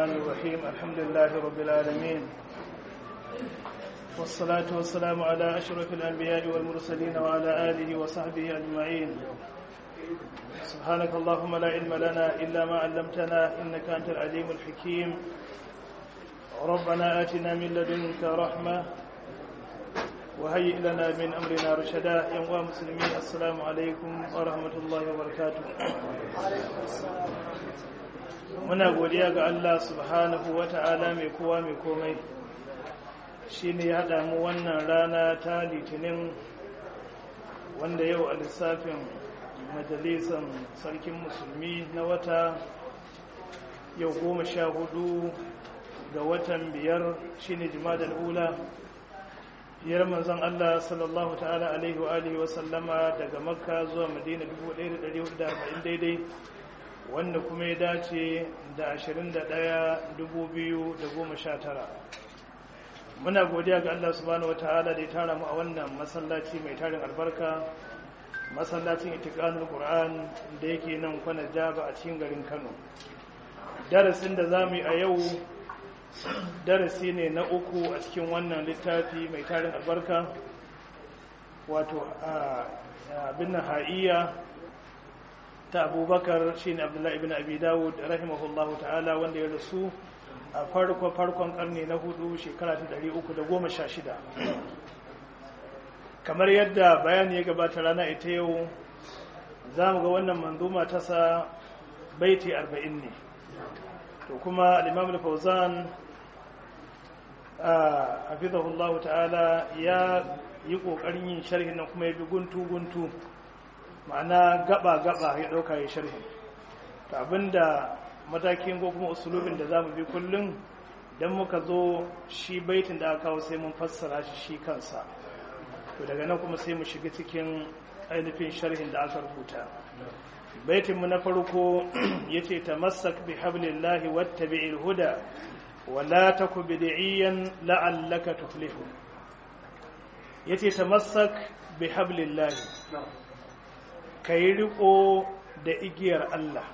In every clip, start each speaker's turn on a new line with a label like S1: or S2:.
S1: الرحمن الرحيم الحمد لله رب العالمين والصلاة والسلام على أشرف الأنبياء والمرسلين وعلى آله وصحبه أجمعين سبحانك اللهم لا علم لنا إلا ما علمتنا إنك أنت العليم الحكيم ربنا آتنا من لدنك رحمة وهيئ لنا من أمرنا رشدا يا مسلمين السلام عليكم ورحمة الله وبركاته muna godiya ga Allah subhanahu wa ta'ala mai kowa mai komai shi ne ya haɗa mu wannan rana ta litinin wanda yau a lissafin majalisan sarkin musulmi na wata yau goma sha hudu ga watan biyar shi ne jimadar ula biyar manzon Allah sallallahu ta'ala alaihi wa alihi wa sallama daga makka zuwa madina 1440 daidai wanda kuma ya dace da 21,2019 muna godiya ga Allah subhanahu wa ta'ala da ya tara mu a wannan masallaci mai tarin albarka masallacin itikanin Qur'an da yake nan kwana jaba a cikin garin Kano darasin da zamu yi a yau darasi ne na uku a cikin wannan littafi mai tarin albarka wato abin ha'iya ta abubakar shi ne abdullahi ibn abi dawud rahimahullahu ta'ala wanda ya rasu a farko farkon karni na hudu shekara ta 316 kamar yadda bayani ya gabata rana ita yau za mu ga wannan manzuma ta sa baiti 40 ne to kuma al-imam al-fawzan hafizahullahu ta'ala ya yi kokarin yin sharhin nan kuma ya bi guntu guntu ma'ana gaba-gaba ya ɗauka ya sharhi ta abinda matakin ko kuma usulubin da za mu bi kullum don muka zo shi baitin da aka kawo sai mun fassara shi shi kansa to daga nan kuma sai mu shiga cikin ainihin sharhin da aka rubuta baitinmu na farko ya ce ta masak bi hablillahi wata bi huda wala ta ku bid'iyan la'allaka tuflihu ya ce ta masak bi hablillahi ka yi riko da igiyar Allah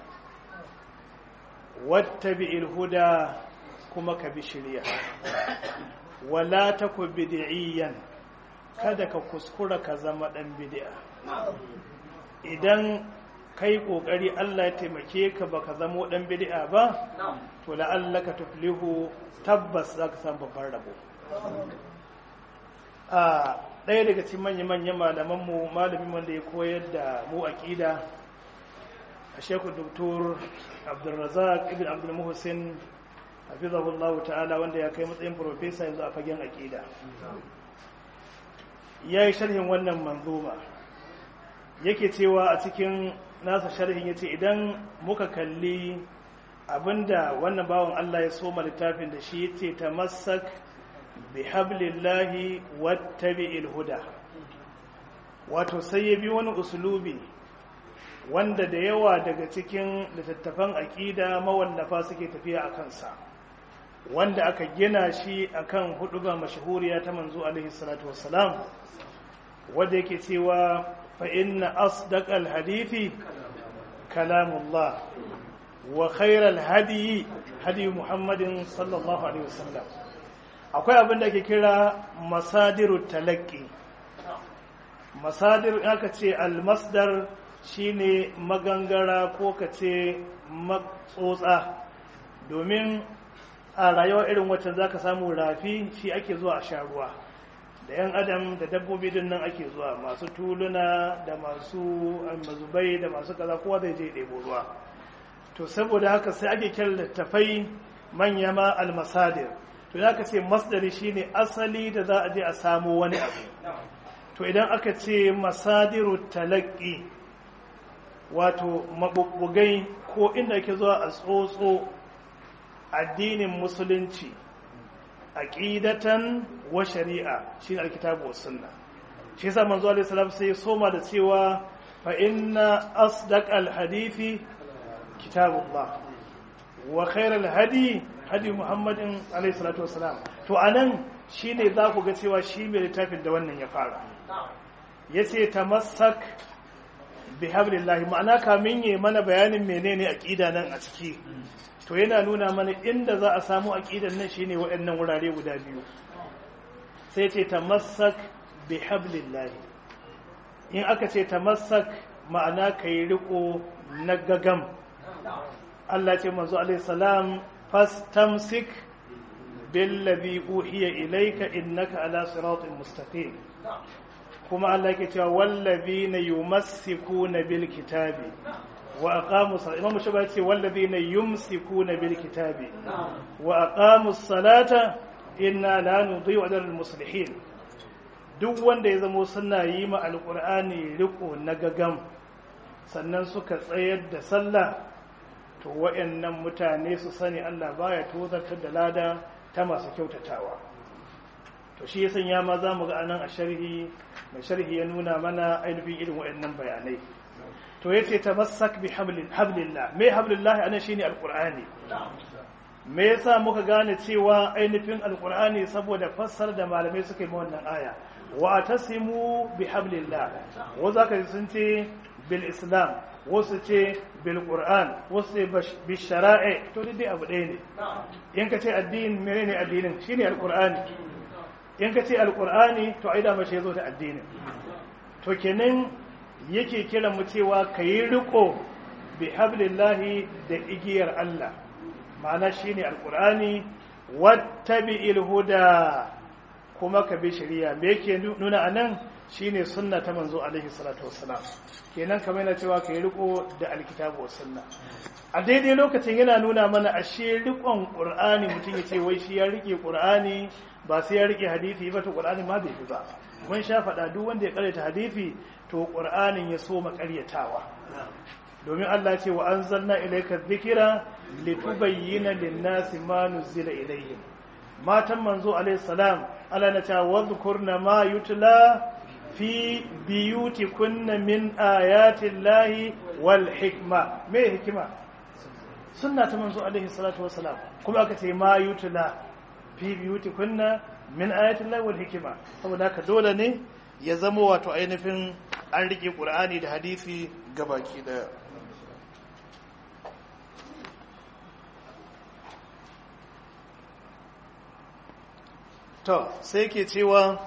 S1: wata bi huda kuma ka bi shirya wala ta ku bid'iyan kada ka kuskura ka zama dan bid'a idan kai kokari Allah ya taimake ka baka zamo dan bid'a ba to la'allaka tuflihu tabbas zaka samu babban rabo a ɗaya daga cikin manya-manyan malamanmu malamin wanda ya koyar da mu aƙida a shekul doktor abdulrazak ibn abdulmuhussin hafizahullah ta'ala wanda ya kai matsayin profesa yanzu a fagen aƙida ya yi sharhin wannan manzuma yake cewa a cikin nasa sharhin ya ce idan muka kalli abinda wannan bawan allah ya soma littafin da shi ya ce ta masak bihablillahi wattabi'il huda wato sai ya bi wani usulubi wanda da yawa daga cikin littattafan aƙida mawallafa suke tafiya a kansa wanda aka gina shi akan huduba mashahuriya ta manzo alaihi salatu wassalam wanda yake cewa fa inna asdaqal hadithi kalamullah wa khairal hadiyi hadi muhammadin sallallahu alaihi wasallam akwai abin da ke kira masadiru talaki masadir aka ce almasdar shine magangara ko ka ce matsotsa domin a rayuwa irin wacce za ka samu rafi shi ake zuwa a sha ruwa da yan adam da dabbobi din nan ake zuwa masu tuluna da masu mazubai da masu kaza kowa zai je ɗebo ruwa to saboda haka sai ake kira littafai manya ma almasadir to ya ka ce masdari shine asali da za a je a samu wani abu to idan aka ce masadiru talaki wato mabubbugai ko inda ake zuwa a tsotso addinin musulunci aqidatan wa shari'a shine alkitabu was sunna shi yasa manzo alaihi salam sai soma da cewa fa inna asdaqal hadithi kitabullah wa khairal hadi hadi muhammadin alaihi salatu wassalam to anan shine za ku ga cewa shi mai littafin da wannan ya fara yace tamassak bi hablillahi ma'ana kamin yi mana bayanin menene aqida nan a ciki to yana nuna mana inda za a samu aqidan nan shine waɗannan wurare guda biyu sai ce tamassak bi hablillah in aka ce tamassak ma'ana kai riko na gagam Allah ce manzo alaihi salam fastamsik billazi uhiya ilayka innaka ala siratin mustaqim kuma Allah yake cewa wallazina yumassikuna bil kitabi wa aqamu salata imam shaba yace wallazina yumsikuna bil kitabi wa aqamu salata inna la nudhi'u ajra al muslihin duk wanda ya zamo suna yi ma alqur'ani riko na gagam sannan suka tsayar da sallah to wayannan mutane su sani Allah baya tozartar da lada ta masu kyautatawa to shi ya sanya ma za mu ga anan a sharhi mai sharhi ya nuna mana ainihin irin waɗannan bayanai to yace tamassak bi hablillah me hablillah anan shine alqur'ani me yasa muka gane cewa ainihin alqur'ani saboda fassar da malamai suka yi wannan aya wa tasimu bi hablillah wa zaka sun ce bil islam wasu ce bil qur'an wasu ce bi shara'i to dai abu ɗaya ne in ka ce addini menene addinin shine alqur'ani in ka ce alkur'ani to ai dama shi ya zo da addinin to kenan yake kiran mu cewa ka yi riko bi hablillahi da igiyar Allah ma'ana shine alkur'ani wattabi'il huda kuma ka bi shari'a me yake nuna anan shine sunna ta manzo alaihi salatu wassalam kenan kamar yana cewa ka yi riko da alkitabu was sunna a daidai lokacin yana nuna mana ashe rikon qur'ani mutum ya ce wai shi ya rike qur'ani ba sai ya rike hadisi ba to qur'ani ma bai fi ba mun sha faɗa duk wanda ya karyata hadisi to qur'anin ya so makaryatawa domin Allah ce wa anzalna ilayka dhikra litubayyana lin-nasi ma nuzila ilayhim matan manzo alayhi salam Allah na ta wadhkurna ma yutla fi biyutikunna min ayati llahi wal hikma me hikima sunna ta manzo alaihi salatu wassalam kuma aka ce ma yutla fi biyutikunna min ayati llahi wal hikma saboda haka dole ne ya zama wato ainihin an rike qur'ani da hadisi gabaki daya to sai ke cewa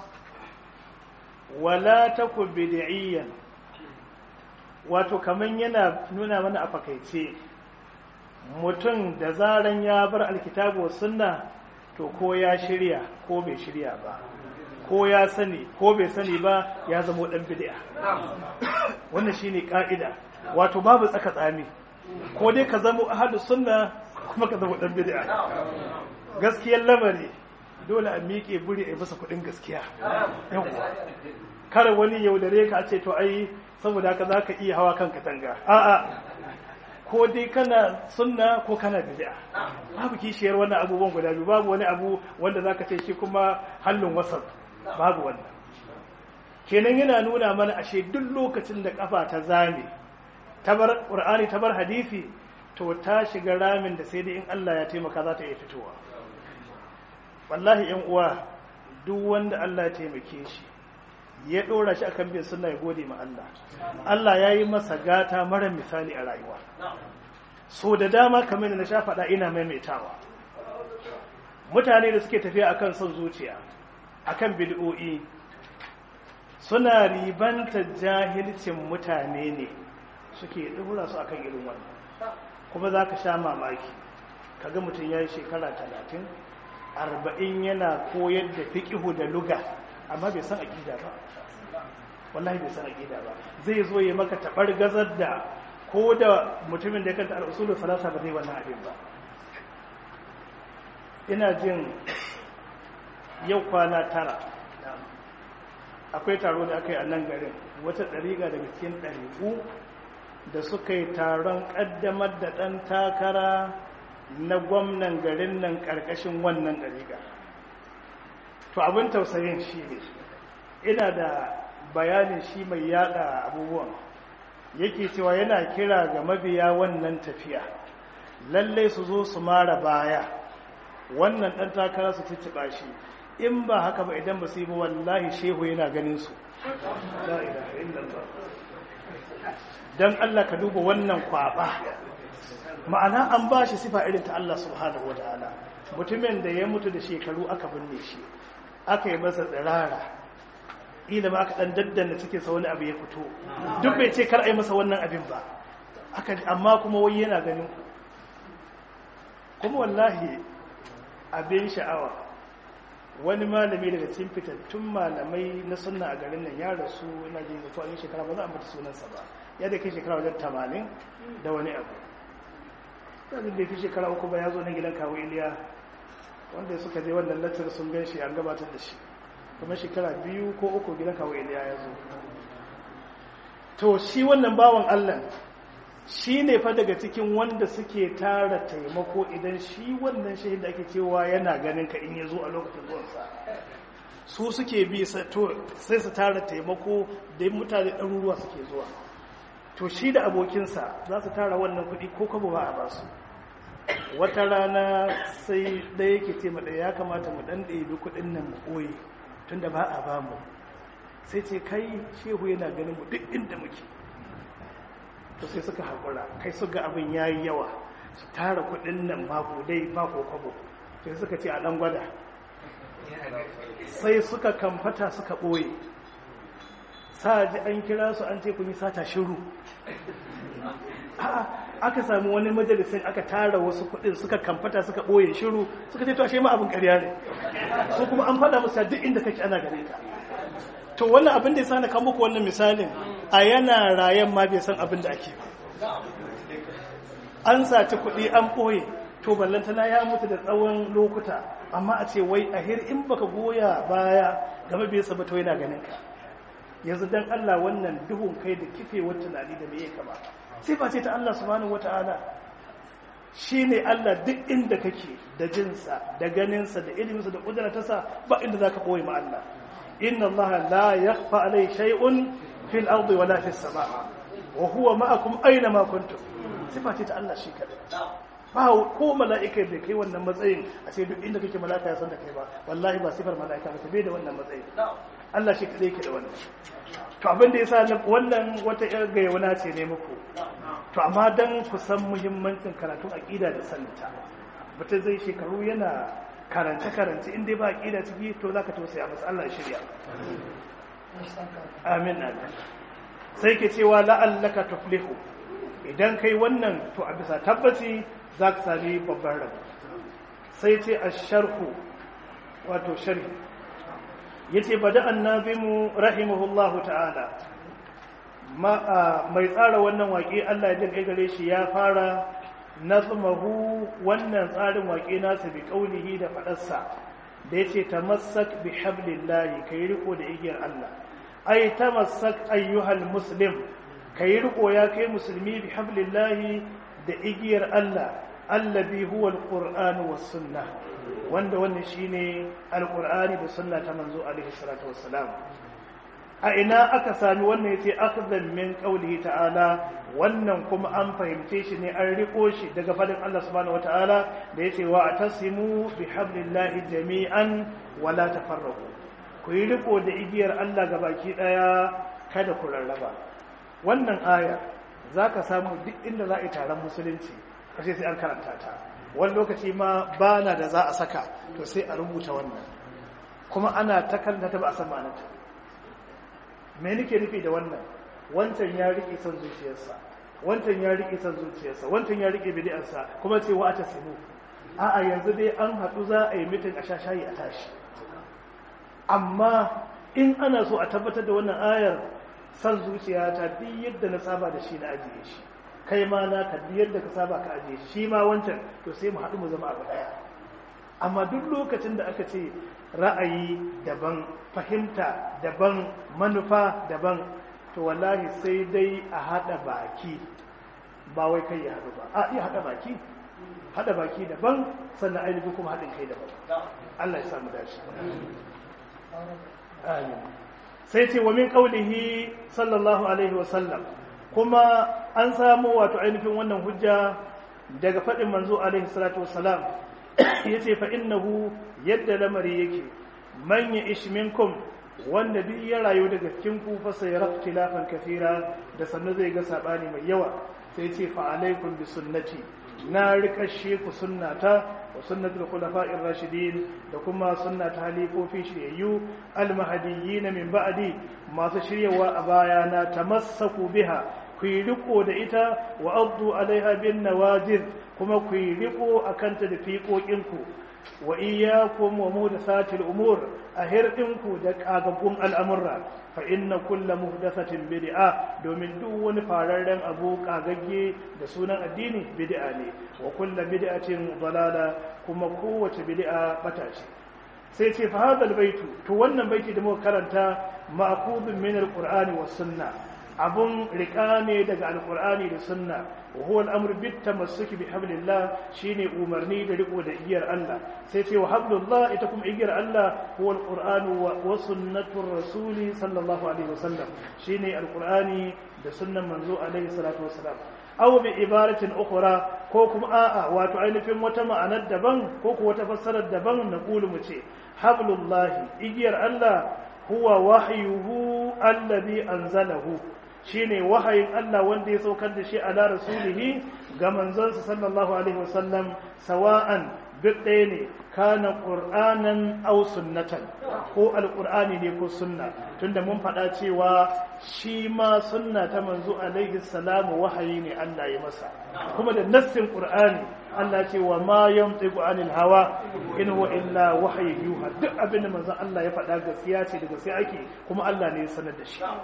S1: wala taku bid'iyyan wato kaman yana nuna mana a fakaice mutum da zaran ya bar alkitabu sunna to ko ya shirya ko bai shirya ba ko ya sani ko bai sani ba ya zama dan bid'a wannan shine ka'ida wato babu tsaka tsami ko dai ka zama ahadu sunna kuma ka zama dan bid'a gaskiyar lamari dole a miƙe buri a masa kuɗin gaskiya kar wani yaudare ka ce to ai saboda haka za ka iya hawa kan katanga a'a ko dai kana sunna ko kana bid'a babu kishiyar wannan abubuwan guda biyu babu wani abu wanda za ka ce shi kuma hallun wasar babu wannan kenan yana nuna mana ashe duk lokacin da kafa ta zame ta bar qur'ani ta bar hadisi to ta shiga ramin da sai dai in Allah ya taimaka za ta iya fitowa wallahi yan uwa duk wanda Allah ya taimake shi ya dora shi akan bin sunna ya gode ma Allah Allah ya yi masa gata mara misali a rayuwa so da dama kamar da na sha faɗa ina maimaitawa mutane da suke tafiya akan son zuciya akan bid'o'i suna ribanta jahilcin mutane ne suke dora su akan irin wannan kuma za ka sha mamaki kaga mutum ya yi shekara talatin arba'in yana koyar da fiƙihu da luga amma bai san aƙida ba wallahi bai san aƙida ba zai zo ya maka taɓar gazar da ko da mutumin da ya kanta al'usulun salasa ba zai wannan abin ba ina jin yau kwana tara akwai taro da aka yi a nan garin wata ɗariƙa daga cikin ɗariƙu da suka yi taron ƙaddamar da ɗan takara na gwamnan garin nan ƙarƙashin wannan ɗariƙa to abin tausayin shi ne ina da bayanin shi mai yada abubuwan yake cewa yana kira ga mabiya wannan tafiya lallai su zo su mara baya wannan ɗan takara su cicciɓa shi in ba haka ba idan ba su yi ba wallahi shehu yana ganin su don Allah ka duba wannan kwaba ma'ana an ba shi sifa irin ta Allah subhanahu wa ta'ala mutumin da ya mutu da shekaru aka binne shi aka yi masa tsirara ila ba aka dan daddana cikin sa wani abu ya fito duk bai ce kar a yi masa wannan abin ba aka amma kuma wai yana ganin ku kuma wallahi abin sha'awa wani malami daga cikin fitattun malamai na sunna a garin nan ya rasu ina jin mutu a shekara ba za a mutu sunansa ba ya da kai shekara wajen tamanin da wani abu yanzu da fi shekara uku ba ya zo na gidan kawo iliya wanda suka je wannan latar sun gan shi an gabatar da shi kuma shekara biyu ko uku gidan kawo iliya ya zo to shi wannan bawan allah shi ne fa daga cikin wanda suke tara taimako idan shi wannan shahid da ake cewa yana ganin ka in ya zo a lokacin zuwansa su suke bi sai su tara taimako da mutane ɗaruruwa suke zuwa to shi da abokinsa za su tara wannan kuɗi ko kabo ba a ba su wata rana sai ɗaya yake ce maɗaya ya kamata mu ɗan ɗebi kuɗin nan mu ɓoye tun da ba a ba mu sai ce kai shehu yana ganin mu duk inda muke to sai suka haƙura kai su ga abin ya yi yawa su tara kuɗin nan babu dai ba ko kwabo sai suka ce a ɗan gwada sai suka kamfata suka ɓoye sa ji an kira su an ce kun yi sata shiru aka sami wani majalisin aka tara wasu kuɗin suka kamfata suka ɓoye shiru suka ce to ashe ma abin ƙarya ne su kuma an faɗa musu duk inda kake ana gare ka to wannan abin da ya sani kan muku wannan misalin a yana rayan ma bai san abin da ake ba an saci kuɗi an ɓoye to ballantana ya mutu da tsawon lokuta amma a ce wai a hir in baka goya baya game bai saba to yana ganin ka yanzu dan Allah wannan duhun kai da kifewar tunani da meye kama sifa ce ta Allah subhanahu wata'ala shine Allah duk inda kake da jinsa da ganinsa da iliminsa da kudratarsa ba inda zaka koyi ma Allah inna Allah la yakhfa alai shay'un fil ardi wala fis sama wa huwa ma'akum aina ma kuntum sifa ce ta Allah shi kadai ba ko mala'ika da kai wannan matsayin a ce duk inda kake mala'ika ya san da kai ba wallahi ba sifar mala'ika ba ta bai da wannan matsayin Allah shi kadai ke da wannan to abin da yasa wannan wata yar gayyana ce ne muku to amma dan ku san muhimmancin karatun aqida da saninta mutum zai shekaru yana karance karance in dai ba aqida ciki to zaka tausaya masa Allah ya shirya amin amin sai ke cewa la'allaka tuflihu idan kai wannan to a bisa tabbaci za ka sami babban rabu sai ce a sharhu wato sharhi ya ce bada annabimu rahimahullahu ta'ala mai tsara wannan waƙe Allah ya jin gare shi ya fara nazmahu wannan tsarin waƙe nasa bi ƙaunihi da faɗarsa da ya ce ta masak bi hablillahi ka yi riko da igiyar Allah ai ta masak ayyuhal muslim ka yi riko ya kai musulmi bi hablillahi da igiyar Allah allabi huwa alqur'anu was sunnah wanda wannan shine alqur'ani da sunna ta manzo alaihi salatu wassalam a ina aka sami wannan yace akhdhan min qawlihi ta'ala wannan kuma an fahimce shi ne an riko shi daga fadin Allah subhanahu wataala da yace wa atasimu bi hablillahi jami'an wa la tafarraqu ku yi riko da igiyar Allah gabaki daya kada ku rarraba wannan aya zaka samu duk inda za a yi taron musulunci kashe sai an karanta ta wani lokaci ma ba na da za a saka to sai a rubuta wannan kuma ana ta karanta ta ba a san ma'anarta me nake nufi da wannan wancan ya rike son zuciyarsa wancan ya rike son zuciyarsa wancan ya rike bid'arsa kuma ce wa ta simu a'a yanzu dai an haɗu za a yi mitin a shashayi a tashi amma in ana so a tabbatar da wannan ayar son zuciya ta duk yadda na saba da shi na ajiye shi kai ma na ka yadda ka saba ka ajiye shi ma wancan to sai mu haɗu mu zama abu ɗaya amma duk lokacin da aka ce ra'ayi daban fahimta daban manufa daban to wallahi sai dai a haɗa baki ba wai kai ya haɗu ba a iya haɗa baki haɗa baki daban sannan ainihi kuma haɗin kai daban Allah ya samu dashi amin sai ce wa min qaulihi sallallahu alaihi wa sallam kuma an samu wato ainihin wannan hujja daga faɗin manzo alaihi salatu wassalam yace fa innahu yadda lamari yake man ya ish minkum wanda duk ya rayu daga cikin ku fa sai ikhtilafan kathira da sannan zai ga sabani mai yawa sai ce fa alaikum bi sunnati na rikashe ku sunnata wa sunnatul khulafa'ir rashidin da kuma sunnata halifofi shiryayyu almahdiyyin min ba'di masu shiryawa a baya na tamassaku biha ku yi riko da ita wa addu alaiha bin nawajid kuma ku yi riko akan ta da fiƙoƙinku wa iyyakum wa muhdathatil umur a hirdinku da kagaggun al'amurra fa inna kulla muhdathatin bid'a domin duk wani fararren abu kagagge da sunan addini bid'a ne wa kulla bid'atin dalala kuma kowace bid'a bata ce sai ce fa hadal baitu to wannan baiti da muka karanta ma'khudun min alqur'ani was sunna abun rika ne daga alqur'ani da sunna wa huwa al-amru bit tamassuki bi hablillah shine umarni da riko da igiyar Allah sai ce wa hablullah ita kuma igiyar Allah huwa al-qur'anu wa sunnatur rasuli sallallahu alaihi wasallam shine alqur'ani da sunnan manzo alaihi salatu wasalam aw bi ibaratin ukhra ko kuma a'a wato ainihin wata ma'anar daban ko ko wata fassarar daban na kulu mu ce hablullahi igiyar Allah huwa wahyuhu alladhi anzalahu shine wahayin Allah wanda ya saukar da shi ala rasulihi ga manzonsa sallallahu alaihi wasallam sawa'an duk ɗaya ne kana qur'anan aw sunnatan ko alqur'ani ne ko sunna tunda mun faɗa cewa shi ma sunna ta manzo alaihi salamu wahayi ne Allah ya masa kuma da nassin qur'ani Allah ce wa ma yamtiqu anil hawa in huwa illa wahyi yuha duk abin da manzon Allah ya faɗa gaskiya ce da gaskiya ake kuma Allah ne ya sanar da shi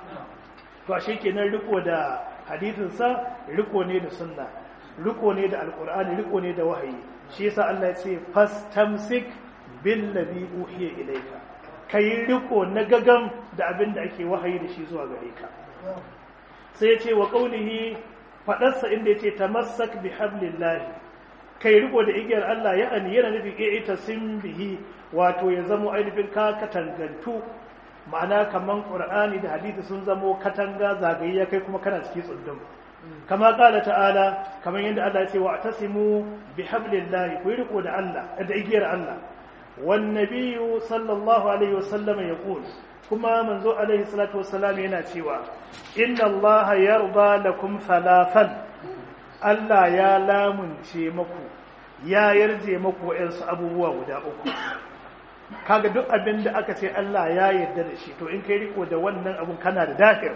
S1: to ashe kenan riko da hadisin sa riko ne da sunna riko ne da alqur'ani riko ne da wahayi shi yasa Allah ya ce fastamsik bil ladhi uhiya ilayka kai riko na gagam da abin da ake wahayi da shi zuwa gare ka sai ya ce wa qaulihi fadarsa inda yace tamassak bi hablillahi kai riko da igiyar Allah ya ani yana nufin ita sim bihi wato ya zamo ainihin ka katangantu ma'ana kaman qur'ani da hadisi sun zamo katanga zagaye kai kuma kana cikin tsundum kama kala ta'ala kamar yadda Allah ya ce wa atasimu bi hablillahi ku riko da Allah da igiyar Allah wan nabiyyu sallallahu alaihi wasallam yaqul kuma manzo alaihi salatu wassalam yana cewa inna Allah yarda lakum thalathan Allah ya lamunce maku ya yarje maku wa'yansu abubuwa guda uku kaga duk abin da aka ce Allah ya yarda da shi to in kai riko da wannan abun kana da dafir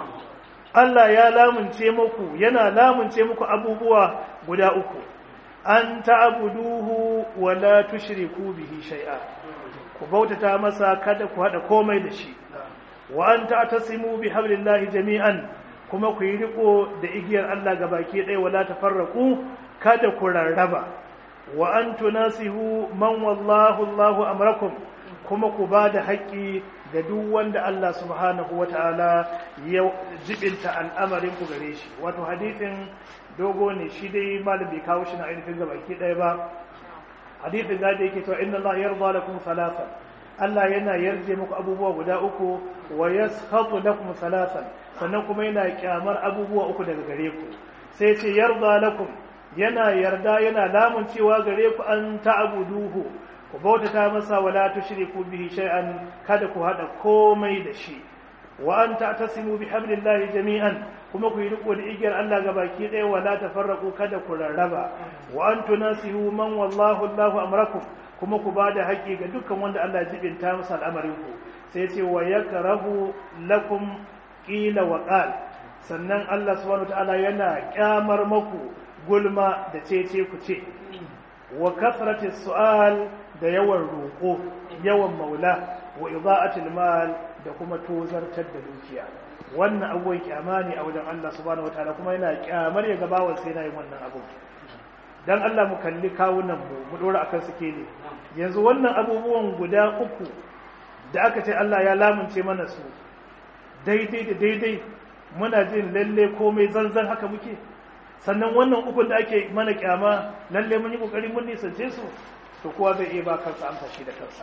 S1: Allah ya lamunce muku yana lamunce muku abubuwa guda uku an ta'buduhu wa la tushriku bihi shay'a ku bautata masa kada ku hada komai da shi wa an ta'tasimu bi hablillahi jami'an kuma ku yi riko da igiyar Allah gabaki ɗaya wala tafarraqu kada ku rarraba wa an tunasihu man wallahu Allahu amrakum kuma ku ba da haƙƙi ga duk wanda Allah subhanahu wa ta'ala ya jibinta al'amarin ku gare shi wato hadithin dogo ne shi dai malam bai kawo shi na ainihin ga baki ɗaya ba hadithin ga da yake cewa inna Allah yarda lakum salasa Allah yana yarje muku abubuwa guda uku wa yaskhatu lakum salasan sannan kuma yana kyamar abubuwa uku daga gare ku sai ce yarda lakum yana yarda yana lamun cewa gare ku an ta'buduhu ku bautata masa wala tushriku bihi shay'an kada ku hada komai da shi wa an ta'tasimu bi hablillahi jami'an kuma ku yi riko da igiyar Allah gabaki ɗaya wala tafarraqu kada ku rarraba wa an tunasihu man wallahu Allahu amrakum kuma ku bada haƙi ga dukkan wanda Allah jibinta masa al'amarin ku sai ce wa yakrahu lakum qila wa qal sannan Allah subhanahu wa ta'ala yana kyamar maku gulma da cece ku ce wa kasrati su'al da yawan roƙo yawan maula wa ida'atil mal da kuma tozartar da dukiya wannan abubuwan kyama ne a wajen Allah subhanahu wataala kuma yana kyamar ya gabawa sai na yin wannan abu dan Allah mu kalli kawunan mu mu dora akan suke ne yanzu wannan abubuwan guda uku da aka ce Allah ya lamunce mana su daidai da daidai muna jin lalle komai zanzan haka muke sannan wannan ukun da ake mana kyama lalle mun yi kokari mun nisance su to kowa zai iya ba kansa amsa shi da kansa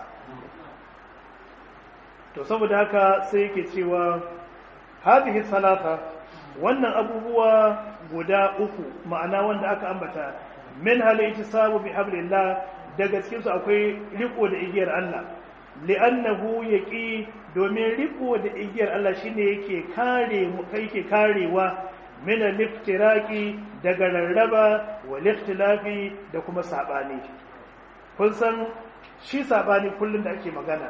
S1: to saboda haka sai yake cewa hadhihi salata wannan abubuwa guda uku ma'ana wanda aka ambata min halaiti sabu bi hablillah daga cikin su akwai riko da igiyar Allah li'annahu yaqi domin riko da igiyar Allah shine yake kare mu kai yake karewa min al-iftiraqi daga rarraba wal ikhtilafi da kuma sabani kun san shi sabani kullun da ake magana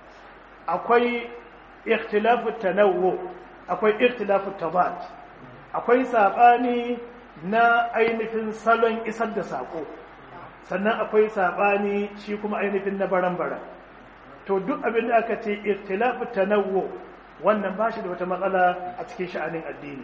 S1: akwai ikhtilafu tanawwu akwai ikhtilafu tabat akwai sabani na ainihin salon isar da sako sannan akwai sabani shi kuma ainihin na baran-baran to duk abin da aka ce ikhtilafu tanawwu wannan ba shi da wata matsala a cikin sha'anin addini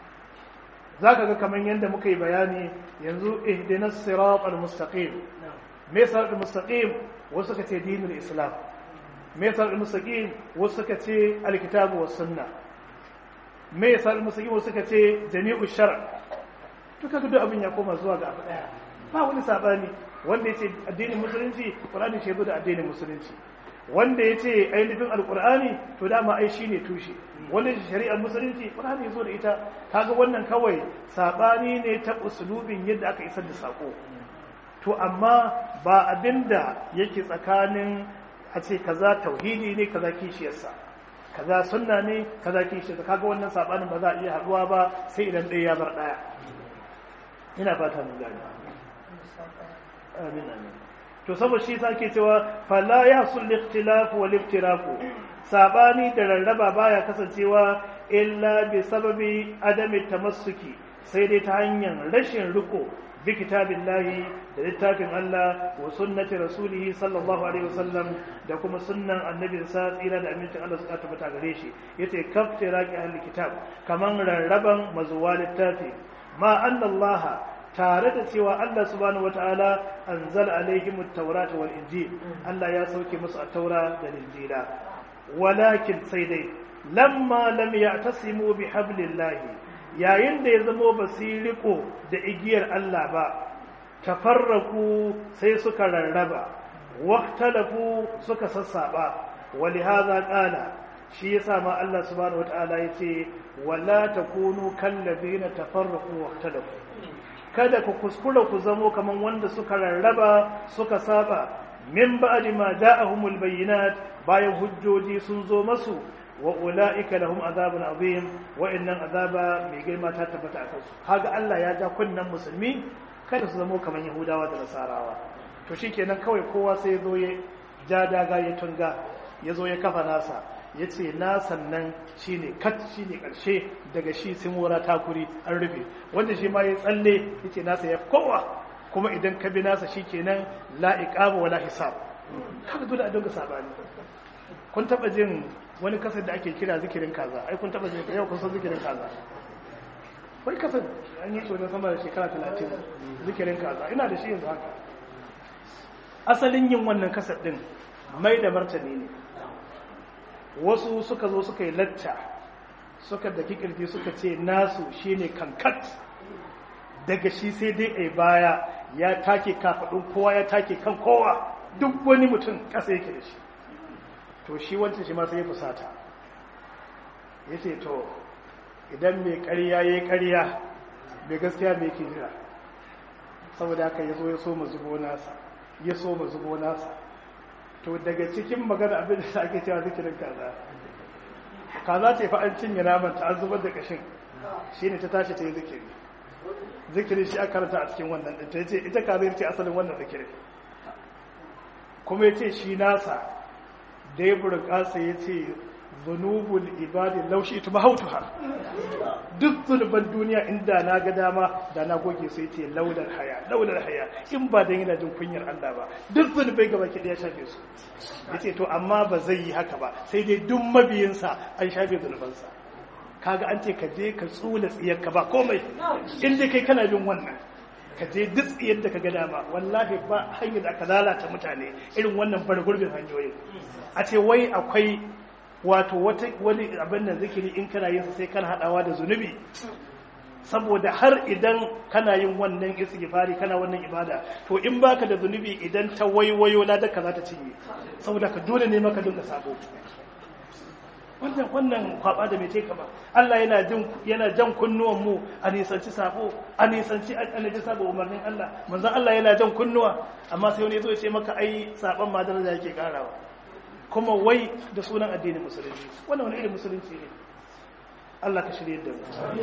S1: za ka ga kamar yadda muka yi bayani yanzu ihdinas sirat al-mustaqim me sirat al-mustaqim wasu ka ce dinul islam me sirat al-mustaqim wasu ka ce al-kitabu was sunna me sirat al-mustaqim wasu ka ce jami'u shar' to kaga duk abin ya koma zuwa ga abu daya ba wani sabani wanda yace addinin musulunci qur'ani shi da addinin musulunci wanda ya ce ainihin alkur'ani to dama ai shi ne tushe wanda shari'ar musulunci ƙur'ani ya zo da ita kaga wannan kawai saɓani ne ta usulubin yadda aka isar da saƙo to amma ba abinda yake tsakanin a ce kaza tauhidi ne kaza kishiyarsa kaza sunna ne kaza kishiyarsa kaga wannan saɓanin ba za a iya haɗuwa ba sai idan ɗaya ya bar ɗaya ina fata mun gane amin amin to saboda shi sake cewa fala ya sul ikhtilaf wal iftiraku sabani da rarraba baya kasancewa illa bi sababi adami tamassuki sai dai ta hanyar rashin riko bi kitabillahi da littafin Allah wa sunnati rasulih sallallahu alaihi wasallam da kuma sunnan annabi sa tsira da amincin Allah suka tabbata gare shi yace kaftiraki ahli kitab kaman rarraban mazuwa littafi ma anna Allah tare da cewa Allah subhanahu wata'ala anzala alaihim at-taurata wal injil Allah ya sauke musu at-taura da injila walakin sai dai lamma lam ya'tasimu bi hablillahi yayin da ya zamo basiriko da igiyar Allah ba tafarraku sai suka rarraba waqtalafu suka sassaba walihaza qala shi yasa ma Allah subhanahu wata'ala yace wala takunu kallazina tafarraqu waqtalafu kada ku kuskura ku zamo kaman wanda suka rarraba suka saba min ba'di ma ja'ahumul bayyinat bayan hujjoji sun zo masu wa ulaika lahum azabun azim wa innan azaba mai girma ta tabbata akan su kaga Allah ya ja kunnan musulmi kada su zamo kaman yahudawa da nasarawa to shikenan kawai kowa sai ya zo ya ja daga ya tunga ya zo ya kafa nasa ya ce nasan nan shi ne kat shi ne ƙarshe daga shi simora takuri an rufe wanda shi ma ya tsalle ya ce nasa ya kowa kuma idan ka bi nasa shi kenan la'iƙaba wala hisab kaga dole a dinga sabani kun taɓa jin wani kasar da ake kira zikirin kaza ai kun taɓa jin yau kun san zikirin kaza wai kasar an yi tsoron sama da shekara talatin zikirin kaza ina da shi yanzu haka asalin yin wannan kasar ɗin mai da martani ne wasu suka zo suka yi lacca suka da kirji suka ce nasu shine kankat daga shi sai dai a baya ya take kafaɗin kowa ya take kan kowa duk wani mutum ƙasa yake da shi to shi wancan shi ma sai ya fusata ya ce to idan mai ƙarya ya yi ƙarya mai gaskiya mai ke jira saboda haka ya zo ya so mu zubo nasa ya so mu zubo nasa to daga cikin magana abin da ake cewa zikirin kaza kaza ce fa an cinye naman ta an zubar da kashin shine ta tashi ta yi zikiri zikiri shi aka karanta a cikin wannan din ta yace ita kaza ce asalin wannan zikiri kuma yace shi nasa da ya burƙasa yace zunubul ibadi laushi ita mahautuha duk zunuban duniya inda na ga dama da na goge sai ce laular haya laular haya in ba dan yana jin kunyar Allah ba duk zunubai gaba ki ya shafe su yace to amma ba zai yi haka ba sai dai duk mabiyinsa an shafe zunubansa kaga an ce ka je ka tsula tsiyar ka ba komai in dai kai kana bin wannan ka je duk tsiyar da ka ga dama wallahi ba hanyar da aka lalata mutane irin wannan bar gurbin hanyoyin a ce wai akwai wato wani abin da zikiri in kana yin sai kana hadawa da zunubi saboda har idan kana yin wannan istighfari kana wannan ibada to in baka da zunubi idan ta waiwayo ladaka za ta cinye saboda ka dole ne maka dinga sabo wannan wannan kwaba da mai teka ba Allah yana jin yana jan kunnuwan mu a nisanci sabo a nisanci annabi sabo umarnin Allah manzon Allah yana jan kunnuwa amma sai wani yazo ya ce maka ai saban ma daraja yake karawa kuma wai da sunan addinin musulunci wannan wani irin musulunci ne Allah ka shirye da mu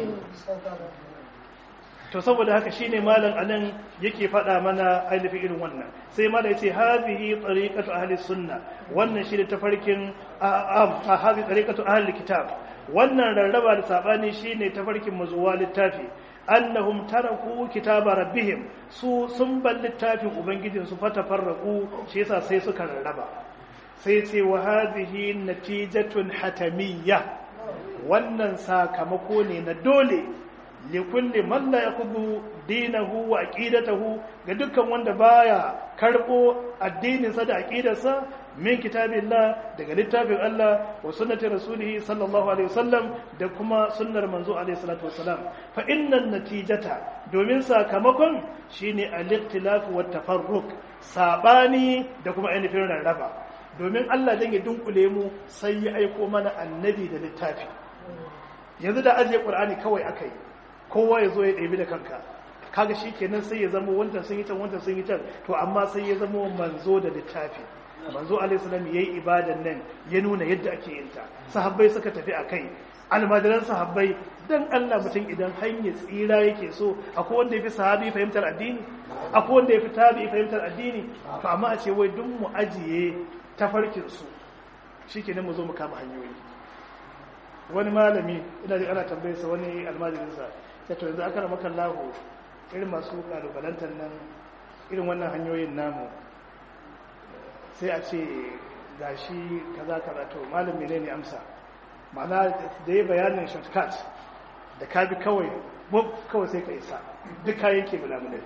S1: to saboda haka shine malam anan yake faɗa mana ainihin irin wannan sai malam yace hazihi tariqatu ahli sunna wannan shine tafarkin a hazi tariqatu ahli kitab wannan rarraba da sabani shine tafarkin mazuwa littafi annahum taraku kitaba rabbihim su sun bar littafin ubangijin su fatafarraqu shi yasa sai suka rarraba sai ce wa hadhihi natijatun hatamiyya wannan sakamako ne na dole likulli man la yakubu dinahu wa aqidatahu ga dukkan wanda baya karbo addininsa da aqidarsa min kitabillah daga littafin Allah wa sunnati rasulih sallallahu alaihi wasallam da kuma sunnar manzo alaihi salatu wasalam fa innan natijata domin sakamakon shine al-ikhtilaf wa tafarruq sabani da kuma ainihin rarraba domin Allah dan ya dunkule mu sai ya aiko mana annabi da littafi yanzu da ajiye qur'ani kawai akai kowa ya zo ya ɗebi da kanka kaga shi kenan sai ya zama wancan sun yi can wancan sun yi can to amma sai ya zama manzo da littafi manzo alaihissalam ya yi ibadan nan ya nuna yadda ake yin ta sahabbai suka tafi a kai almajiran sahabbai dan Allah mutum idan hanyar tsira yake so akwai wanda ya fi sahabi fahimtar addini akwai wanda ya fi tabi fahimtar addini to amma a ce wai duk mu ajiye tafarkin su shikenan mu zo mu kama hanyoyi wani malami ina da ana tambayar sa wani almajirin sa sai to yanzu aka rama kallahu irin masu kalubalantar nan irin wannan hanyoyin namu sai a ce gashi kaza kaza to malam menene amsa ma'ana da ya bayanin shortcut da ka bi kawai bub kawai sai ka isa duk kayan ke bulamunai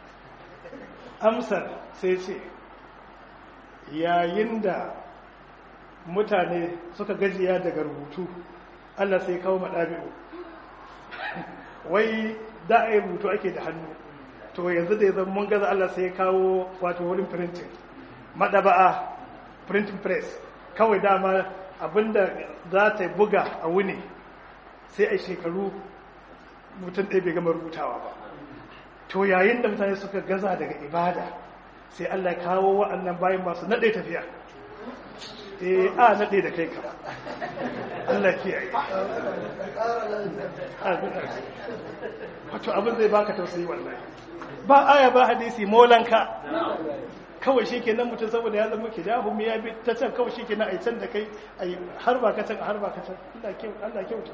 S1: amsar sai ce yayin da mutane suka gajiya daga rubutu allah sai kawo maɗabi'u wai da a yi rubutu ake da hannu to yanzu da ya zama mun gaza allah sai kawo wato wurin printing maɗaba'a printing press kawai dama abinda za ta buga a wuni sai a shekaru mutum ɗaya bai gama rubutawa ba to yayin da mutane suka gaza daga ibada sai Allah kawo wa'annan bayan masu naɗe tafiya eh a naɗe da kai ka Allah kiyaye wato abin zai baka tausayi wallahi ba aya ba hadisi molanka kawai shi ke nan mutum saboda ya zama ke dahu ya bi ta can kawai shi ke nan a can da kai a har ba ka can har ba ka can Allah kyauta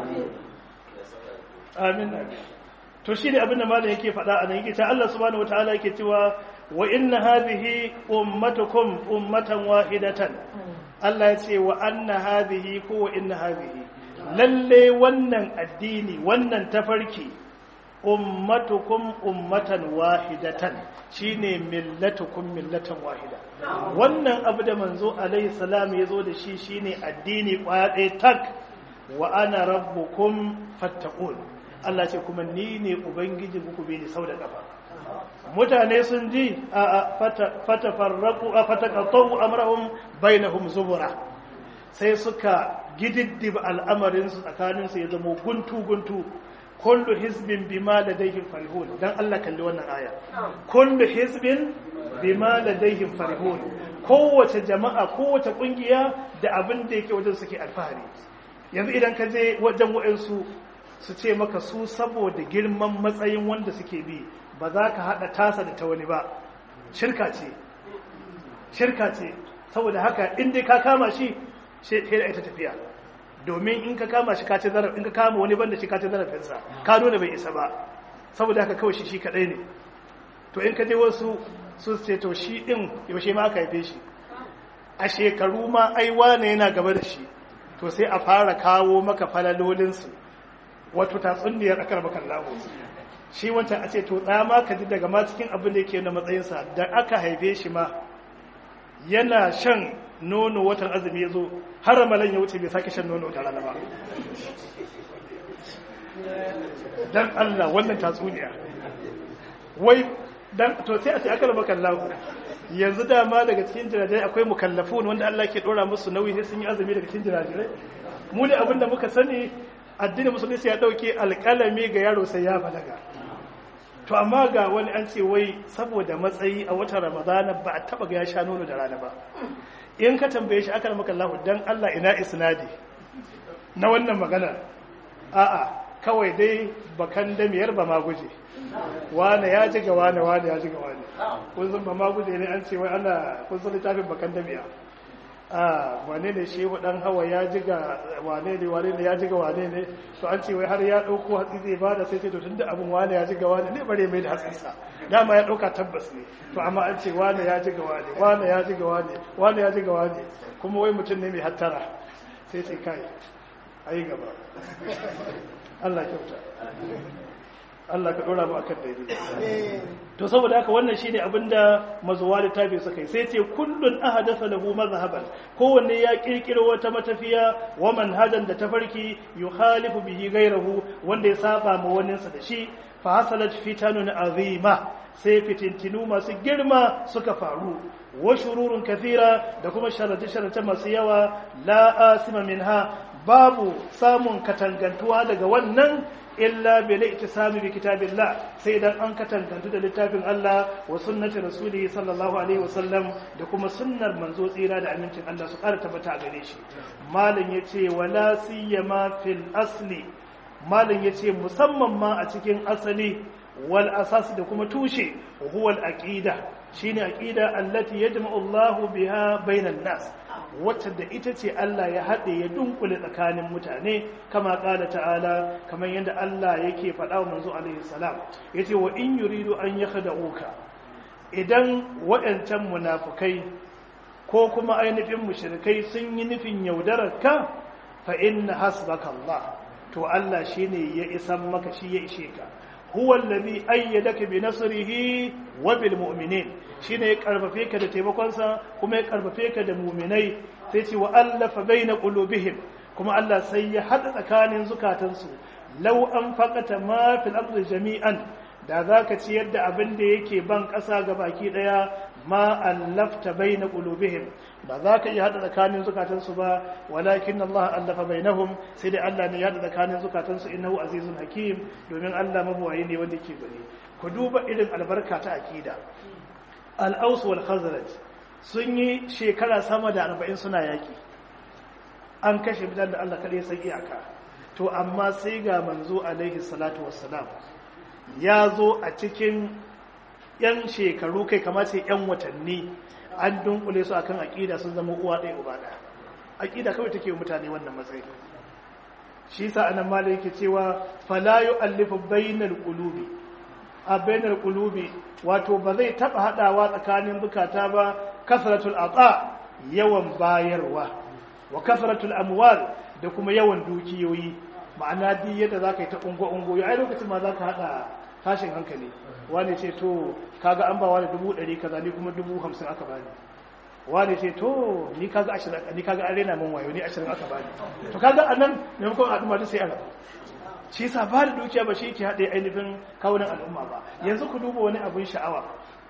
S1: amin to shi ne abin da malam yake faɗa a nan yake ta Allah subhanahu wataala yake cewa wa inna hadhihi ummatukum ummatan wahidatan Allah ya ce wa anna hadhihi ko wa inna hadhihi lalle wannan addini wannan tafarki ummatukum ummatan wahidatan shine millatukum millatan wahida wannan abu da manzo alaihi salam ya zo da shi shine addini kwaya ɗaya tak wa ana rabbukum fattaqun Allah ce kuma ni ne ubangiji ku bi ni sau da kafa mutane sun ji a fatafarraku a fataqatu amrahum bainahum zubura sai suka gididdiba al'amarin su tsakanin su ya zama guntu guntu kullu hizbin bima ladayhim farihun dan Allah kalli wannan aya kullu hizbin bima ladayhim farihun kowace jama'a kowace kungiya da abin da yake wajen suke alfahari yanzu idan ka je wajen wa'ansu su ce maka su saboda girman matsayin wanda suke bi ba za ka hada tasa da ta wani ba shirka ce shirka ce saboda haka in dai ka kama shi sai da ita tafiya domin in ka kama shi kace zaraf in ka kama wani banda shi kace zarafinsa ka nuna bai isa ba saboda haka kawai shi shi kadai ne to in ka je wasu su ce to shi din yaushe ma aka haife shi a shekaru ma ai wane yana gaba da shi to sai a fara kawo maka falalolinsu wato tatsunniyar akar bakan lahu shi wancan a ce to tsaya ma ka ji daga ma cikin abin da yake na matsayinsa da aka haife shi ma yana shan nono watan azumi ya zo har ramalan ya wuce bai sake shan nono da rana ba dan Allah wannan tatsuniya wai dan to sai a ce aka raba kallahu yanzu dama daga cikin jirajirai akwai mukallafun wanda Allah ke dora musu nauyi sai sun yi azumi daga cikin jirajirai mu ne abinda muka sani addinin musulunci ya dauke alƙalami ga yaro sai ya balaga to amma ga wani an ce wai saboda matsayi a watan ramadana ba a taba ga ya sha nono da rana ba in ka tambaye shi aka maka Allah dan Allah ina isnadi na wannan magana a'a kawai dai bakan damiyar ba ma guje wane ya ji ga wane wane ya ji ga wane kun san ba ma guje ne an ce wai ana kun san littafin bakan damiya a wane ne shehu dan hawa ya ji ga wane ne wane ne ya ji ga wane ne to an ce wai har ya dauko hatsi zai bada sai ce to tunda abin wane ya ji ga wane ne bare mai da hatsinsa dama ya dauka tabbas ne to amma an ce wane ya ji ga wane wane ya ji ga wane wane ya ji ga wane kuma wai mutum ne mai hattara sai ce kai ayi gaba Allah kyauta Allah ka dora mu akan daidai to saboda haka wannan shine abinda mazuwa littafi suka yi sai ce kullun ahadatha lahu mazhaban kowanne ya kirkiro wata matafiya wa manhajan da tafarki yukhalifu bihi ghayrahu wanda ya saba ma waninsa da shi fa hasalat fitanun azima sai fitintinu masu girma suka faru wa shururun kathira da kuma sharate-sharate masu yawa la asima minha babu samun katangantuwa daga wannan illa bil ittisami bi kitabillah sai dan an katangantu da littafin Allah wa sunnati rasulihi sallallahu alaihi wasallam da kuma sunnar manzo tsira da amincin Allah su ƙara tabbata a gare shi malam yace wala siyama fil asli malam yace musamman ma a cikin asali wal asas da kuma tushe huwa al aqida shine aqida allati yajma'u Allahu biha bainan nas wacce da ita ce Allah ya haɗe ya dunkule tsakanin mutane kama ƙala ta'ala kamar yadda Allah yake faɗa wa manzo alaihi salam yace wa in yuridu an yakhda'uka idan waɗancan munafukai ko kuma ainihin mushrikai sun yi nufin yaudarar ka fa inna hasbaka Allah to Allah shine ya isan maka shi ya ishe ka huwa allazi ayyadaka bi nasrihi wa bil mu'minin shine ya karfafe ka da taimakonsa kuma ya karfafe ka da mu'minai sai ce wa allafa baina qulubihim kuma Allah sai ya hada tsakanin zukatansu law an faqata ma fil ardi jami'an da zaka ci yadda abin da yake ban ƙasa ga baki daya ma allafta baina qulubihim ba za ka iya hada tsakanin zukatansu ba walakin Allah allafa bainahum sai dai Allah ne ya hada tsakanin zukatansu innahu azizun hakim domin Allah mabuwayi ne wanda yake gani ku duba irin albarka ta akida al-aus wal khazraj sun yi shekara sama da 40 suna yaki an kashe bidan da Allah kadai sai iyaka to amma sai ga manzo alaihi salatu wassalam ya zo a cikin yan shekaru kai kamar sai yan watanni an dunkule su akan aqida sun zama uwa ɗaya uba ɗaya aqida kawai take mutane wannan matsayi shi sa anan malai yake cewa fala yu'allifu bainal qulubi a bainal qulubi wato ba zai taba hadawa tsakanin bukata ba kasratul ata yawan bayarwa wa kasratul amwal da kuma yawan dukiyoyi ma'ana duk yadda zaka yi ta ungo ungo ai lokacin ma zaka hada tashin hankali wani ce to kaga an ba wani dubu ɗari kaza ni kuma dubu hamsin aka bani wani ce to ni kaga ashirin ni kaga an rena min wayo ni ashirin aka bani to kaga a nan maimakon al'umma ta sai a rabu shi yasa ba da dukiya ba shi yake haɗe ainihin kawunan al'umma ba yanzu ku duba wani abin sha'awa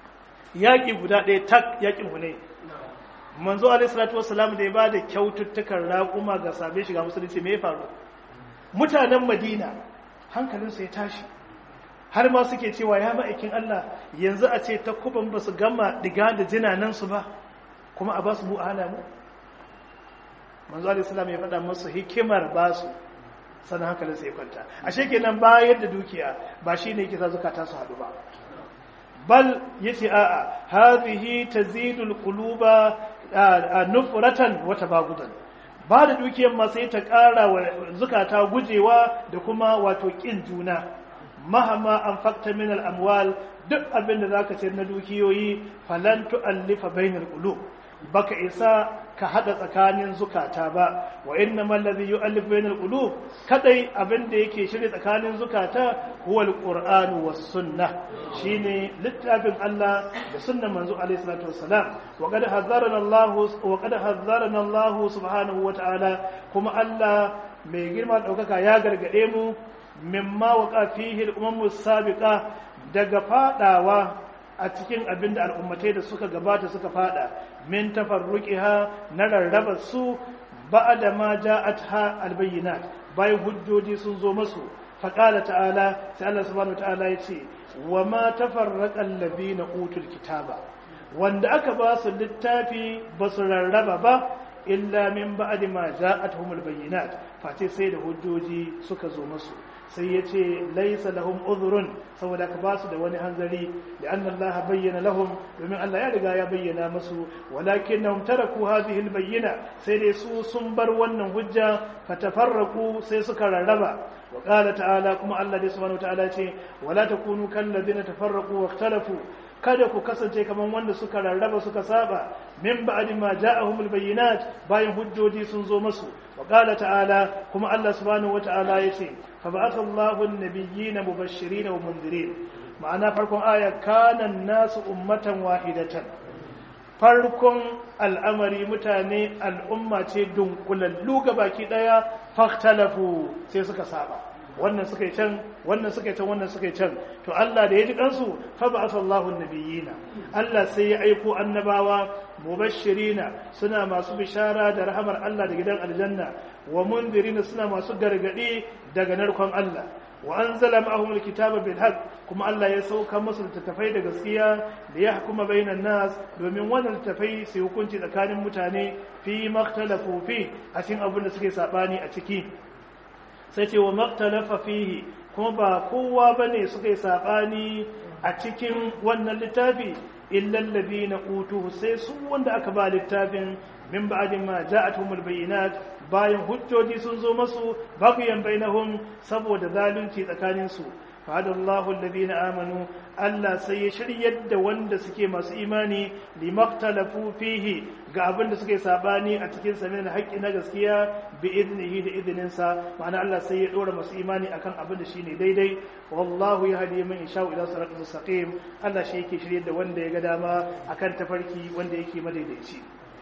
S1: yaƙi guda ɗaya tak yaƙin hune manzo alaihi salatu wassalam da ya ba da kyaututtukan raƙuma ga sabe shiga musulunci me ya faru mutanen madina hankalinsu ya tashi har ma suke cewa ya ma'aikin Allah yanzu a ce ta kuban ba su gama diga da jinanansu ba kuma a ba su bu'ana mu manzo alaihissalam ya faɗa musu hikimar ba su sannan hankalin sai kwanta ashe kenan bayar da dukiya ba shi ne kisa zukata su haɗu ba bal yace a'a hadhihi tazidul quluba nufratan wa tabagudan ba da dukiyar ma sai ta ƙara wa zukata gujewa da kuma wato ƙin juna mahama an fakta min al'amwal duk abin da za ka ce na dukiyoyi falan tu'allifa bainal qulub baka isa ka hada tsakanin zukata ba wa inna man ladhi yu'allif bainal qulub kadai abin da yake shirye tsakanin zukata huwa alqur'anu was sunnah shine littafin Allah da sunnan manzo alaihi salatu wassalam wa qad hazzarana Allah wa qad hazzarana Allah subhanahu wa ta'ala kuma Allah mai girma daukaka ya gargade mu mimma waka fihi al-umam sabiqa daga fadawa a cikin abin da al'ummatai da suka gabata suka fada min tafarruqiha na rarraba su ba'da ma ja'atha al-bayyinat bayan hujjoji sun zo masu faqala ta'ala sai Allah subhanahu ta'ala yace wa ma tafarraqa alladhina utul kitaba wanda aka ba su littafi ba su rarraba ba illa min ba'di ma ja'atuhumul bayyinat face sai da hujjoji suka zo musu sai ya ce laisa lahum uzrun saboda ka basu da wani hanzari da anna Allah bayyana lahum domin Allah ya riga ya bayyana musu walakinnahum taraku hadhihi albayyina sai dai su sun bar wannan hujja fatafarraqu sai suka rarraba wa qala ta'ala kuma Allah dai subhanahu wa ta'ala ce wala takunu kal ladina tafarraqu wa ikhtalafu kada ku kasance kaman wanda suka rarraba suka saba min ba'di ma ja'ahumul bayyinat bayan hujjoji sun zo musu wa qala ta'ala kuma Allah subhanahu wata'ala yace fa ba'atha Allahu an-nabiyyina mubashirin wa mundirin ma'ana farkon aya kana nasu ummatan wahidatan farkon al'amari mutane al'umma ce dunkulallu baki daya fahtalafu sai suka saba wannan suka yi can wannan suka yi can wannan suka yi can to Allah da ya ji kansu fa ba'atha Allahu nabiyina Allah sai ya aiko annabawa mubashirina suna masu bishara da rahamar Allah da gidan aljanna wa mundirina suna masu gargadi daga narkon Allah wa anzala ma'ahum alkitaba bil haqq kuma Allah ya sauka musu littattafai da gaskiya da ya hukuma bainan nas domin wannan littattafai su hukunci tsakanin mutane fi maktalafu fi a cikin abin da suke sabani a ciki sai ce wa maktalafa fihi kuma ba kowa bane suka yi sabani a cikin wannan littafi illal ladina utuhu sai su wanda aka ba littafin min ba'din ma ja'atuhumul bayyinat bayan hujjoji sun zo masu baqiyan bainahum saboda zalunci tsakanin su fadallahu alladhina amanu Allah sai ya shiryar da wanda suke masu imani limaktalafu fihi ga abin da suke sabani a cikin sa min haƙƙi na gaskiya bi idnihi da idnin sa ma'ana Allah sai ya dora masu imani akan abin da shine daidai wallahu yahdi man yasha ila siratal mustaqim Allah shi yake shiryar da wanda ya ga dama akan tafarki wanda yake madaidaici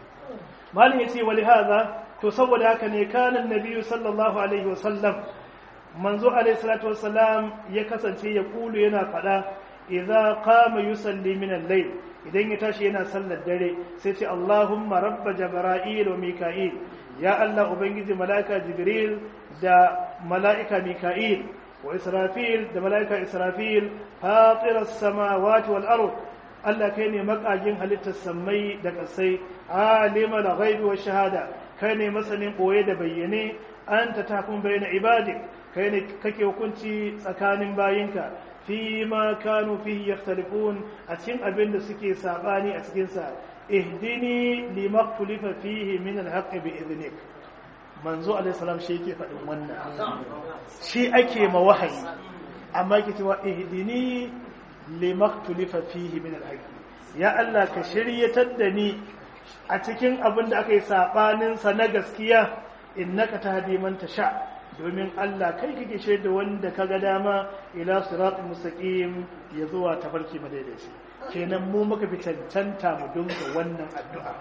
S1: malin yace wali hadha to saboda haka ne kana annabi sallallahu alaihi wasallam manzo alaihi salatu wassalam ya kasance ya kulu yana fada idza qama yusalli min al-layl idan ya tashi yana sallar dare sai ce Allahumma rabb jibril wa mika'il ya Allah ubangiji malaika jibril da malaika mika'il wa israfil da malaika israfil fatir as-samawati wal ard Allah kai ne makagin halittar sammai da kasai alima da ghaibi wa shahada kai ne masanin boye da bayyane anta tafun bayna ibadik kai ne kake hukunci tsakanin bayinka fi ma kanu fihi yakhtalifun a cikin abin da suke sabani a cikin sa ihdini limaktulifa fihi min alhaqqi bi idnik manzo alaihi salam shi yake faɗin wannan shi ake ma wahayi amma yake cewa ihdini limaktulifa fihi min alhaqqi ya Allah ka shiryatar da ni a cikin abin da aka yi sabanin sa na gaskiya innaka tahdi man tasha domin Allah kai kake shaida wanda kaga dama ila siratul mustaqim ya zuwa tafarki madaidaici kenan mu muka fi cancanta mu dinga wannan addu'a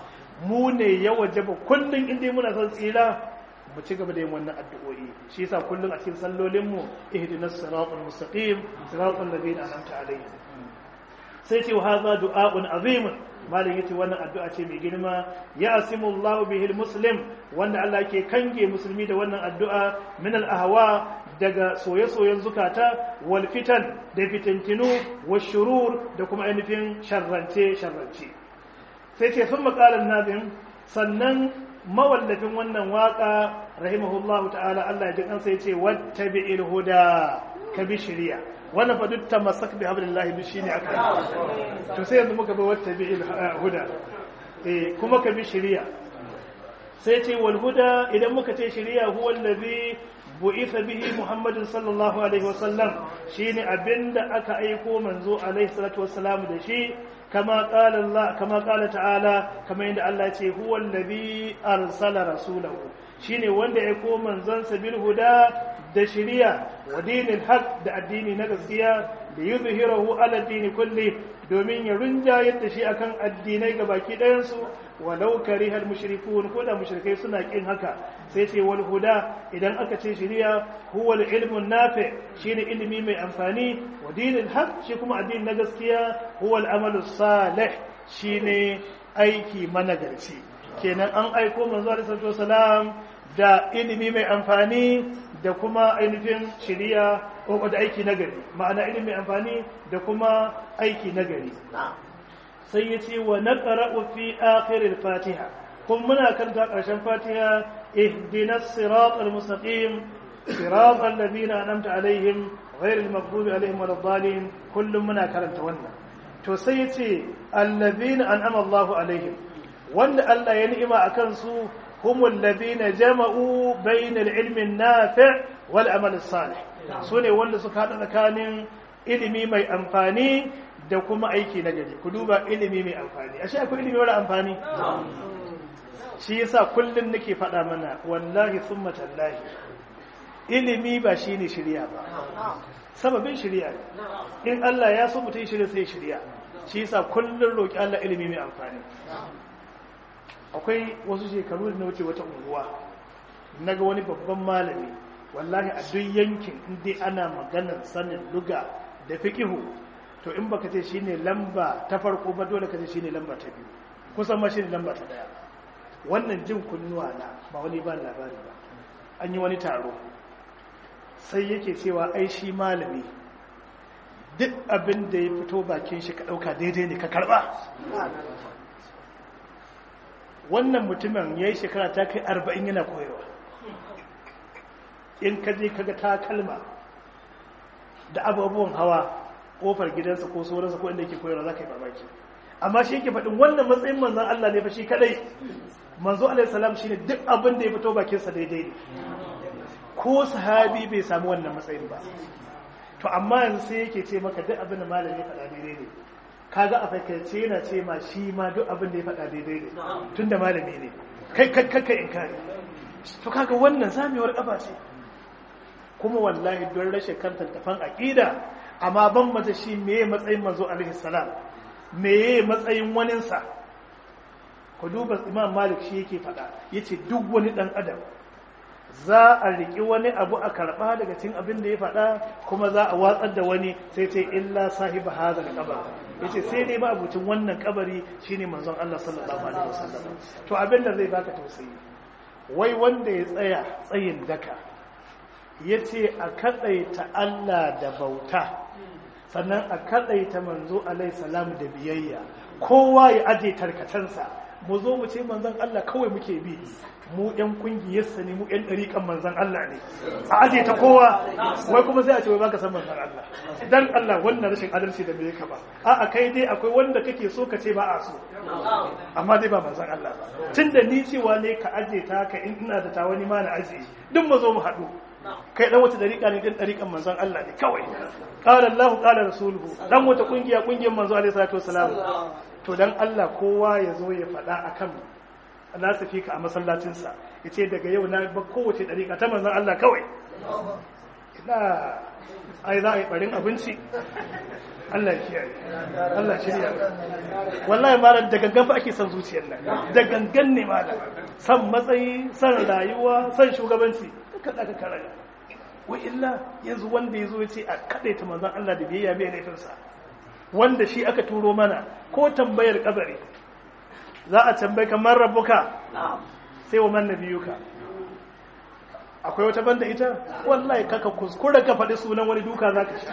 S1: mu ne ya wajaba kullun inda muna son tsira mu ci gaba da yin wannan addu'o'i shi yasa kullun a cikin sallolin mu ihdinas siratal mustaqim siratal ladina an'amta alaihim sai ce hadha du'a'un azimun malin yace wannan addu'a ce mai girma ya asimullahu bihil muslim wanda Allah ke kange musulmi da wannan addu'a min al ahwa daga soye-soyen zukata wal fitan da fitintinu wa shurur da kuma ainihin sharrance sharrance sai ce sun makalar nazim sannan mawallafin wannan waka rahimahullahu ta'ala Allah ya ji kansa yace wattabi'il huda ka bi shari'a wannan fa duk tamassak bi hablillahi duk shine aka to sai yanzu muka bi wattabi'il huda eh kuma ka bi shari'a sai ce wal huda idan muka ce shari'a huwa allazi bu'itha bihi muhammadin sallallahu alaihi wasallam shine abinda aka aiko manzo alaihi salatu wassalam da shi kama qala Allah kama qala ta'ala kama inda Allah ce huwa allazi arsala rasulahu shine wanda ya aiko manzon bil huda da shari'a wa dinil haq da addini na gaskiya da yuzhirahu ala dini kulli domin ya rinjayar da shi akan addinai ga baki ɗayan su walau karihal mushrikun ko da mushrikai suna kin haka sai ce wal huda idan aka ce shari'a huwa al ilmu nafi shine ilimi mai amfani wa dinil haq shi kuma addini na gaskiya huwa al amalu salih shine aiki managarci kenan an aiko manzo alaihi wasallam da ilimi mai amfani da kuma ainihin shari'a ko da aiki nagari ma'ana ilimi mai amfani da kuma aiki nagari sai ya ce wa naqra'u fi akhiril fatiha kuma muna karanta ƙarshen fatiha ihdinas siratal mustaqim siratal ladina an'amta alaihim ghairil maghdubi alaihim waladdallin kullum muna karanta wannan to sai yace alladhina an'ama Allahu alaihim wanda Allah ya ni'ima akan su humul ladina jama'u bainal ilmi an-nafi' wal amal as-salih sune wanda suka hada tsakanin ilimi mai amfani da kuma aiki na gari ku duba ilimi mai amfani ashe akwai ilimi mara amfani shi yasa kullun nake faɗa mana wallahi summa tallahi ilimi ba shine shirya ba sababin shirya in Allah ya so mutum shirya sai shirya shi yasa kullun roki Allah ilimi mai amfani akwai wasu shekaru da na wuce wata unguwa naga wani babban malami wallahi a duk yankin inda ana maganar sanin luga da fiqihu to in baka ce shine lamba ta farko ba dole ka ce shine lamba ta biyu kusan ma shine lamba ta daya wannan jin kunnuwa na ba wani ba labari ba an yi wani taro sai yake cewa ai shi malami duk abin da ya fito bakin shi ka dauka daidai ne ka karba wannan mutumin ya yi shekara ta kai arba'in yana koyarwa in ka je kaga takalma da abubuwan hawa kofar gidansa ko sauransa ko inda yake koyarwa za ka yi mamaki amma shi yake faɗin wannan matsayin manzan Allah ne fa shi kadai manzo alaihi salam shine duk abin da ya fito bakinsa daidai ne ko sahabi bai samu wannan matsayin ba to amma yanzu sai yake ce maka duk abin da malami faɗa daidai ne kaga a fakaice yana ce ma shi ma duk abin da ya faɗa daidai ne tun da malami ne kai kakka in kare to kaga wannan zamewar kafa ce kuma wallahi don rashin kan tantafan aƙida amma ban mata shi meye matsayin manzo alaihi salam meye matsayin waninsa ku duba imam malik shi yake faɗa yace duk wani ɗan adam za a riƙi wani abu a karɓa daga cikin abin da ya faɗa kuma za a watsar da wani sai ce illa sahiba hadha al-qabr yace sai dai ba abucin wannan kabari shine manzon Allah sallallahu alaihi wasallam to abin da zai baka tausayi wai wanda ya tsaya tsayin daka yace a kadaita Allah da bauta sannan a kadaita manzo alaihi salam da biyayya kowa ya aje tarkatansa mu zo mu ce manzon Allah kawai muke bi mu yan kungiyarsa ne mu yan ɗariƙan manzon Allah ne a aje ta kowa wai kuma sai a ce wai baka san manzon Allah dan Allah wannan rashin adalci da bai ka ba a kai dai akwai wanda kake so ka ce ba a so amma dai ba manzon Allah ba tunda ni cewa ne ka aje ta ka in ina da ta wani ma na aje duk mu zo mu haɗu kai dan wata dariƙa ne dan dariƙan manzon Allah ne kawai qala Allah qala rasuluhu dan wata kungiya kungiyar manzo alaihi salatu wasalam to dan Allah kowa ya zo ya faɗa akan nasifika a masallacinsa ya ce daga yau na ba kowace ɗariƙa ta manzan Allah kawai ina ai za a yi ɓarin abinci Allah ya kiyaye Allah shirya wallahi malam da gangan fa ake son zuciyar nan da gangan ne malam san matsayi san rayuwa san shugabanci ka kada ka karaga wa illa yanzu wanda yazo ya ce a kadaita manzon Allah da biyayya bai laifinsa wanda shi aka turo mana ko tambayar kabari za a tambayi kamar rabuka sai wa man nabiyuka akwai wata banda ita wallahi kaka kuskura ka faɗi sunan wani duka za ka sha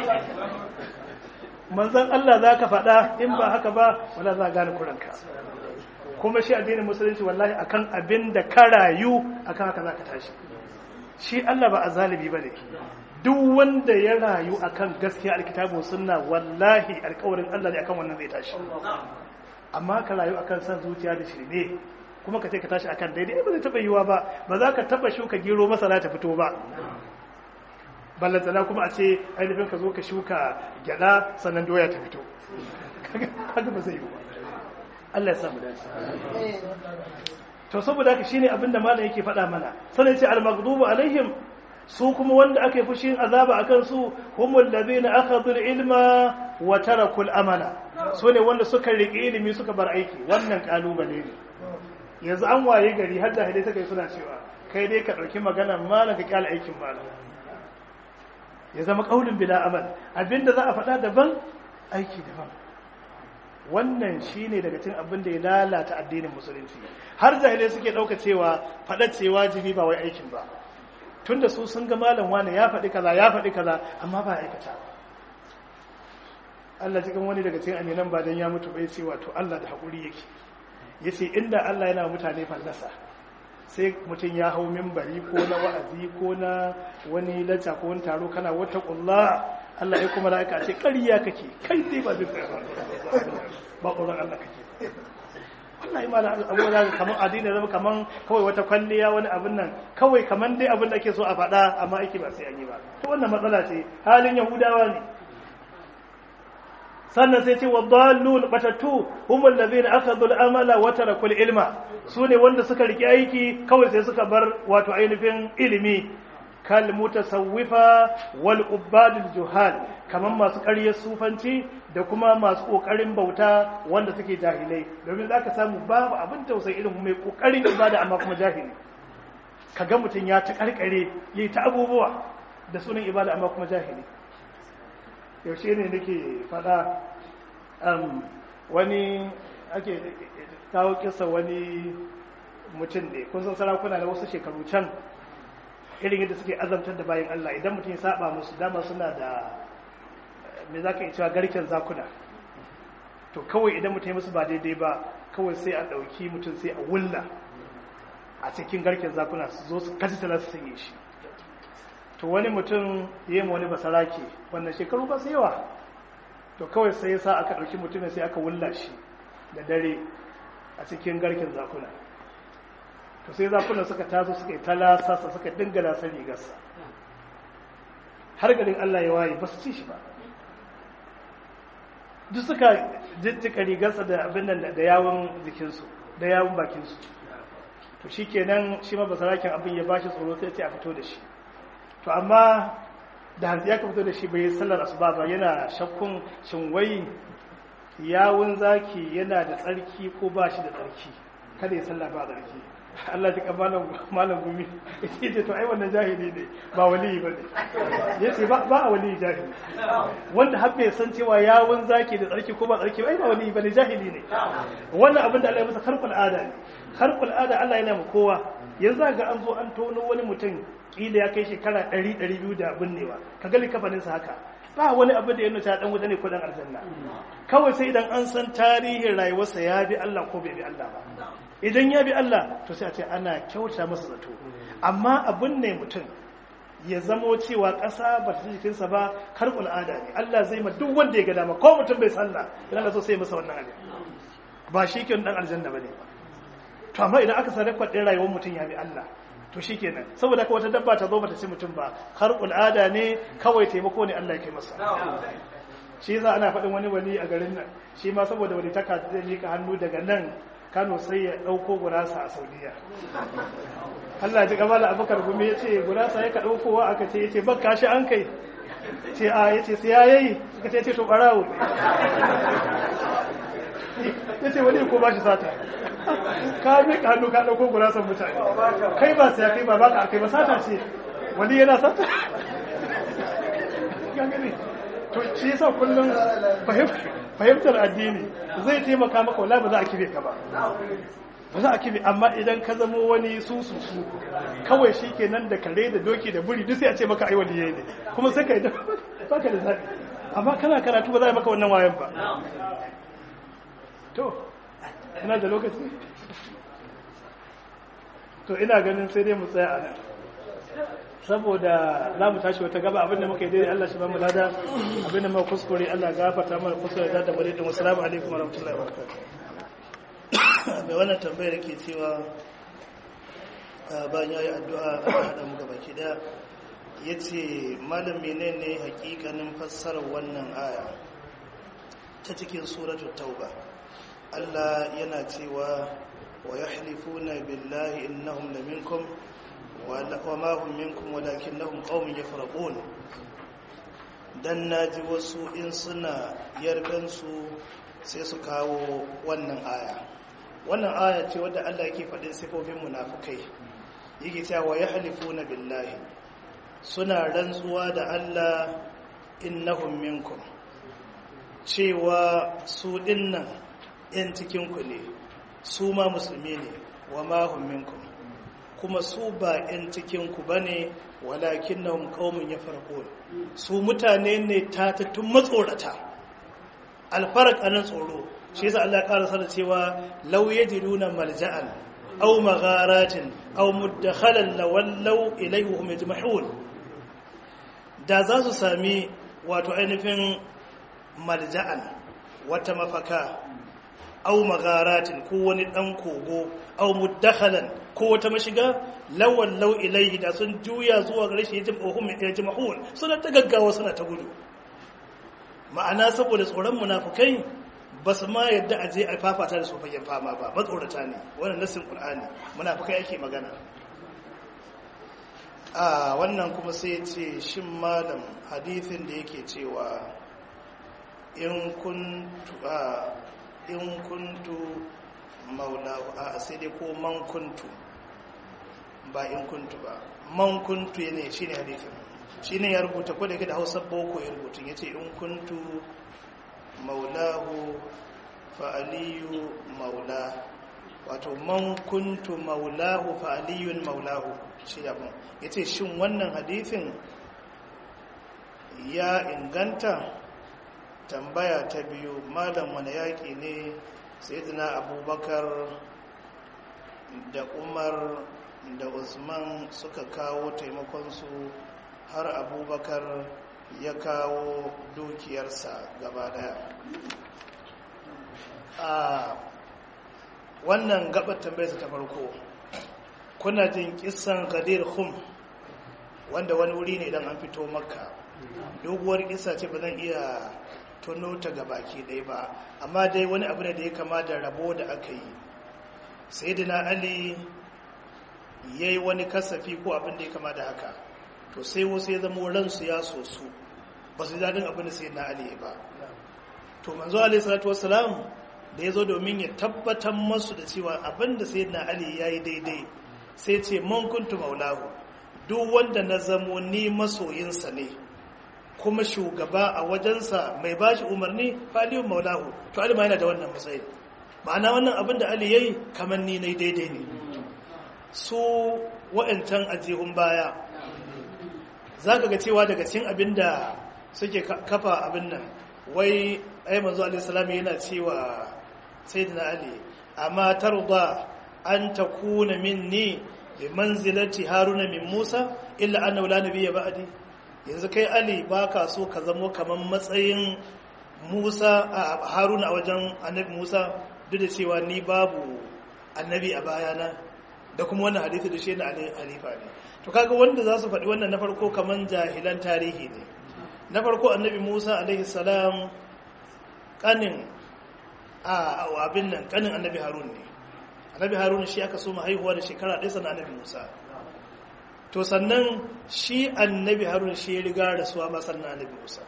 S1: manzan Allah za ka faɗa in ba haka ba wala za a gane kuranka kuma shi addinin musulunci wallahi akan abin da ka rayu akan haka za ka tashi shi Allah ba a zalibi ba ne duk wanda ya rayu akan gaskiya alkitabu sunna wallahi alkawarin Allah ne akan wannan zai tashi amma ka rayu akan san zuciya da shirme kuma ka ce ka tashi akan daidai ba zai taba yiwa ba ba za ka taba shuka gero masara ta fito ba ballantana kuma a ce ainihin ka zo ka shuka gyada sannan doya ta fito kaga ba zai yi ba Allah ya samu dace to saboda haka shine abin da malam yake faɗa mana sanin ce al-maghdubu alaihim su kuma wanda aka yi fushin azaba akan su humul ladina akhadhu al-ilma wa taraku al-amala su ne wanda suka riƙe ilimi suka bar aiki wannan kalubale ne yanzu an waye gari har da hadai suka yi suna cewa kai dai ka ɗauki maganar malam ka kyale aikin malam ya zama ƙaunin bila amal abinda za a faɗa daban aiki daban wannan shi ne daga cin abin da ya lalata addinin musulunci har jahilai suke ɗauka cewa faɗa ce wajibi ba wai aikin ba tun da su sun ga malam wani ya faɗi kaza ya faɗi kaza amma ba aikata Allah cikin wani daga cikin aminan ba dan ya mutu bai ce wato Allah da haƙuri yake ya ce inda Allah yana mutane fallasa sai mutum ya hau mimbari ko na wa'azi ko na wani lacca ko wani taro kana wata ƙulla Allah ya kuma la'aika ce ƙariya kake kai dai ba zai tsaye ba ƙuran Allah kake wallahi ma da abubuwa za kamar addini zama kamar kawai wata kwalliya wani abin nan kawai kamar dai abin da ake so a faɗa amma ake ba sai an yi ba to wannan matsala ce halin yahudawa ne sannan sai ce wadallun batattu humul ladina akhadhu al-amala wa taraku al-ilma sune wanda suka riki aiki kawai sai suka bar wato ainihin ilimi kal mutasawwifa wal ubadul juhal kaman masu ƙaryar sufanci da kuma masu ƙoƙarin bauta wanda suke jahilai domin zaka samu babu abin tausayi irin mai ƙoƙarin ibada amma kuma jahili kaga mutum ya ta karkare yayi ta abubuwa da sunan ibada amma kuma jahili yaushe ne nake fada wani ake kawo kisa wani mutum ne kun san sarakuna da wasu shekaru can irin yadda suke azamtar da bayan Allah idan mutum ya saba musu dama suna da me za ka yi cewa garken zakuna to kawai idan mutum ya musu ba daidai ba kawai sai a ɗauki mutum sai a wulla a cikin garken zakuna su zo su kaji tala su sanye shi to wani mutum ya yi wani basarake wannan shekaru ba su yawa to kawai sai ya sa aka ɗauki mutumin sai aka wulla shi da dare a cikin garken zakuna to sai zakuna suka taso suka yi talasasa suka dinga lasar rigarsa har garin Allah ya waye ba su ci shi ba duk suka jijjika rigarsa da abin nan da yawon jikinsu da yawon bakinsu to shi kenan shi ma basarakin abin ya bashi tsoro sai ce a fito da shi to amma da hanzu ya ka fito da shi bai sallar asuba ba yana shakkun shin wai yawun zaki yana da tsarki ko ba shi da tsarki kada ya sallah ba tsarki Allah ji malam malam gumi yace to ai wannan jahili ne ba wali ba ne yace ba ba a wali jahili wanda har bai san cewa yawun zaki da tsarki ko ba tsarki ai ba wali ba ne jahili ne wannan abin da Allah ya masa karkul ada ne karkul ada Allah yana mu kowa yanzu ga an zo an tono wani mutum kila ya kai shekara 100 200 da binnewa ka ga likafanin sa haka ba wani abu da ya nuna dan wuta ne ko dan aljanna kawai sai idan an san tarihin rayuwarsa ya bi Allah ko bai bi Allah ba idan ya bi Allah to sai a ce ana kyauta masa zato amma abin ne mutum ya zamo cewa ƙasa ba ta jikinsa ba har al'ada ne Allah zai ma duk wanda ya ga dama ko mutum bai sallah idan Allah so sai masa wannan abin ba shi ke dan aljanna bane ba to amma idan aka sanar kwadin rayuwar mutum ya bi Allah to shikenan saboda haka wata dabba ta zo bata ci mutum ba har al'ada ne kawai taimako ne Allah ya kai masa shi yasa ana faɗin wani wali a garin nan shi ma saboda wani taka zai mika hannu daga nan Kano sai ya ɗauko gurasa a Saudiya Allah ji kamala abubakar gumi ya ce gurasa ya ka ɗaukowa aka ce ya ce bakka shi an kai ce a ya ce sai ya yayi suka ce ce to ɓarawo ya ce wani ko ba shi sata ka miƙa hannu ka ɗauko gurasan mutane kai ba sai kai ba ba ka kai ba sata ce wani yana sata to shi yasa kullum fahimtar addini zai taimaka maka wala ba za a kibe ka ba ba za a kibe amma idan ka zamo wani su su su kawai shi ke nan da kare da doki da buri duk sai a ce maka ai waliye ne kuma sai ka yi baka da zaɓi amma kana karatu ba za a yi maka wannan wayan ba to ina da lokaci to ina ganin sai dai mu tsaya a nan saboda za mu tashi wata gaba abinda muka yi daidai Allah shi ba mu lada abinda muka kuskure Allah gafarta mana kuskure da da bare din assalamu alaikum warahmatullahi wabarakatuh
S2: mai wannan tambayar ke cewa bayan yayi addu'a a hada mu gaba ki daya yace malam menene hakikanin fassarar wannan aya ta cikin suratul tauba Allah yana cewa wa yahlifuna billahi innahum laminkum وما هم منكم ولكنهم قوم يفرقون dan naji wasu in suna yargansu sai su kawo wannan aya wannan aya ce wadda Allah yake faɗin sifofin munafukai yake cewa ya halifuna billahi suna rantsuwa da Allah innahum minkum cewa su dinnan yan cikinku ne su ma musulmi ne wa ma hum minkum kuma su ba 'yan cikinku ba ne walakin na ƙaumin ya farko su mutane ne tatattun matsorata alfarar ƙanan tsoro
S1: shi yasa Allah ya ƙara sanar cewa law yajiduna malja'an aw magharatin aw mudakhalan lawallaw ilayhi hum yajmahun da za su sami wato ainihin malja'an wata mafaka aw magharatin ko wani dan kogo aw mudakhalan ko wata mashiga lawallaw ilayhi da sun juya zuwa gare shi yajmahun suna ta gaggawa suna ta gudu ma'ana saboda tsoron munafukai ba su ma yadda a je a fafata da su fagen fama ba matsorata ne wannan nassin qur'ani munafukai ake magana a wannan kuma sai ce shin malam hadithin da yake cewa in kuntu a in kuntu maulahu a sai dai ko man kuntu ba in kuntu ba man kuntu ne shine hadithin shi ne ya rubuta ko da yake da hausa boko ya rubuta ya ce in kuntu maulahu fa'aliyu maula wato man kuntu maulahu fa'aliyun maulahu shi yabon ya ce shin wannan hadithin ya inganta tambaya ta biyu malam wani yaƙi ne sai abubakar da umar da usman suka kawo taimakonsu har abubakar ya kawo dukiyarsa gaba daya a wannan gabar tambayarsa ta farko kuna jin kisan gadir hum wanda wani wuri ne idan an fito makka doguwar kisa ce ba zan iya tuno ta baki ɗaya ba amma dai wani abu ne da ya kama da rabo da aka yi sai ali ya yi wani kasafi ko abin da ya kama da haka to sai wasu ya zama ransu ya so su ba su daɗin abin da sai na ali ba to manzo alaihi salatu wassalam da ya zo domin ya tabbatar masu da cewa abin da sai na ali ya yi daidai sai ce man kuntu maulahu duk wanda na zamo ni masoyinsa ne kuma shugaba a wajensa mai bashi umarni faliyun maulahu to ali ma yana da wannan matsayin ma'ana wannan abin da ali ya yi kamar ni na daidai ne su wa'ancan ajihun baya za ka ga cewa daga cikin abin da suke kafa abin nan wai ai manzo alaihissalam yana cewa sayyidina ali amma tarda an takuna minni bi manzilati haruna min musa illa annahu la nabiyya ba'di yanzu kai ali baka so ka zamo kaman matsayin musa a haruna a wajen annabi musa duk da cewa ni babu annabi a bayana da kuma wannan hadisi da shi na halifa ne to kaga wanda za su faɗi wannan na farko kaman jahilan tarihi ne na farko annabi musa alaihi salam kanin a abin nan kanin annabi harun ne annabi harun shi aka so haihuwa da shekara ɗaya sannan annabi musa to sannan shi annabi harun shi ya riga rasuwa ma sannan annabi musa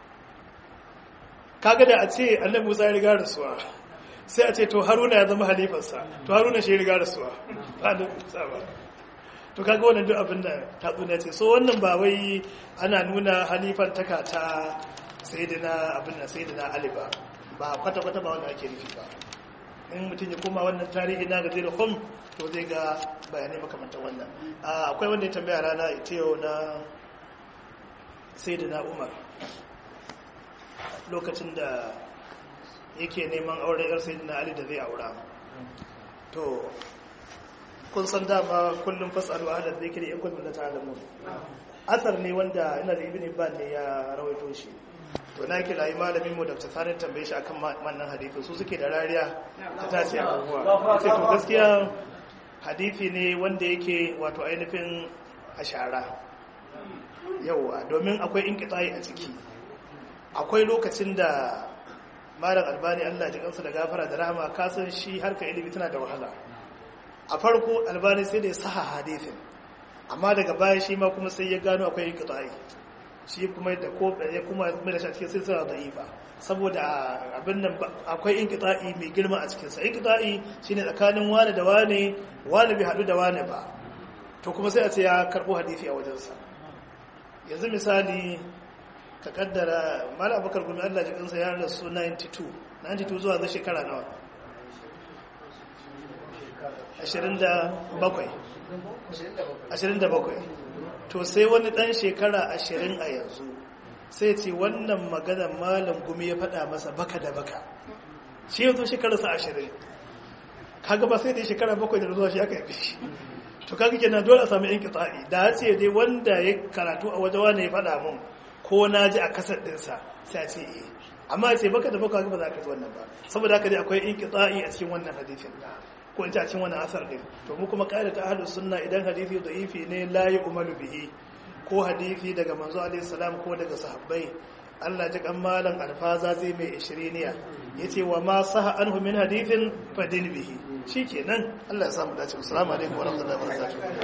S1: kaga da a ce annabi musa ya riga rasuwa sai a ce to haruna ya zama halifarsa to haruna shi ya riga rasuwa ba annabi musa ba to kaga wannan duk abin da tatsuniya ce so wannan ba wai ana nuna halifar taka ta sayyidina abin da sayyidina ali ba ba kwata-kwata ba wanda ake nufi ba in mutum ya koma wannan tarihi na gaje da kom to zai ga bayanai makamantar wannan akwai wanda ya tambaya rana ita yau na sayyidina umar lokacin da yake neman auren yar sayyidina ali da zai aura to kun san dama kullum fasalu ahla dhikri in kuntum la ta'lamun asar ne wanda ina da ibn ibn ne ya rawaito shi to na kira yi malamin mu da tsarin tambaye shi akan wannan hadisi su suke da rariya ta tace abubuwa sai to gaskiya hadisi ne wanda yake wato ainihin ashara yawa domin akwai inqita'i a ciki akwai lokacin da malam albani Allah ya ji kansa da gafara da rahama kasan shi harka ilimi tana da wahala a farko albani sai da ya saha hadithin amma daga baya shi ma kuma sai ya gano akwai inqita'i shi kuma da ko ya kuma mai da shi a cikin silsila da'ifa saboda abin nan akwai inqita'i mai girma a cikin sa inqita'i shine tsakanin wani da wani wani bai hadu da wani ba to kuma sai a ce ya karbo hadisi a wajensa yanzu misali ka kaddara mala abubakar gumi Allah ji kansa ya rasu 92 92 zuwa zai shekara nawa 27 to sai wani dan shekara 20 a yanzu sai ce wannan magana malam gumi ya faɗa masa baka da baka shi yanzu shekararsa ashirin kaga ba sai da shekara bakwai da zuwa shi aka yi shi to kaga kenan dole a samu yan kitsa'i da ya ce dai wanda ya karatu a waje wani ya faɗa mun ko na ji a kasar ɗinsa sai a ce eh amma ce baka da baka ba za ka ji wannan ba saboda haka dai akwai yan kitsa'i a cikin wannan hadisin ko in ci a cikin wannan asar ɗin to mu kuma ƙa'ida ta ahlus sunna idan hadisi da ifi ne la umaru bihi ko hadisi daga manzo alaihi salam ko daga sahabbai Allah ji kan malan alfaza zai mai ishiriniya yace wa ma saha anhu min hadithin fadin bihi shikenan Allah ya samu dace assalamu alaikum wa rahmatullahi wa barakatuh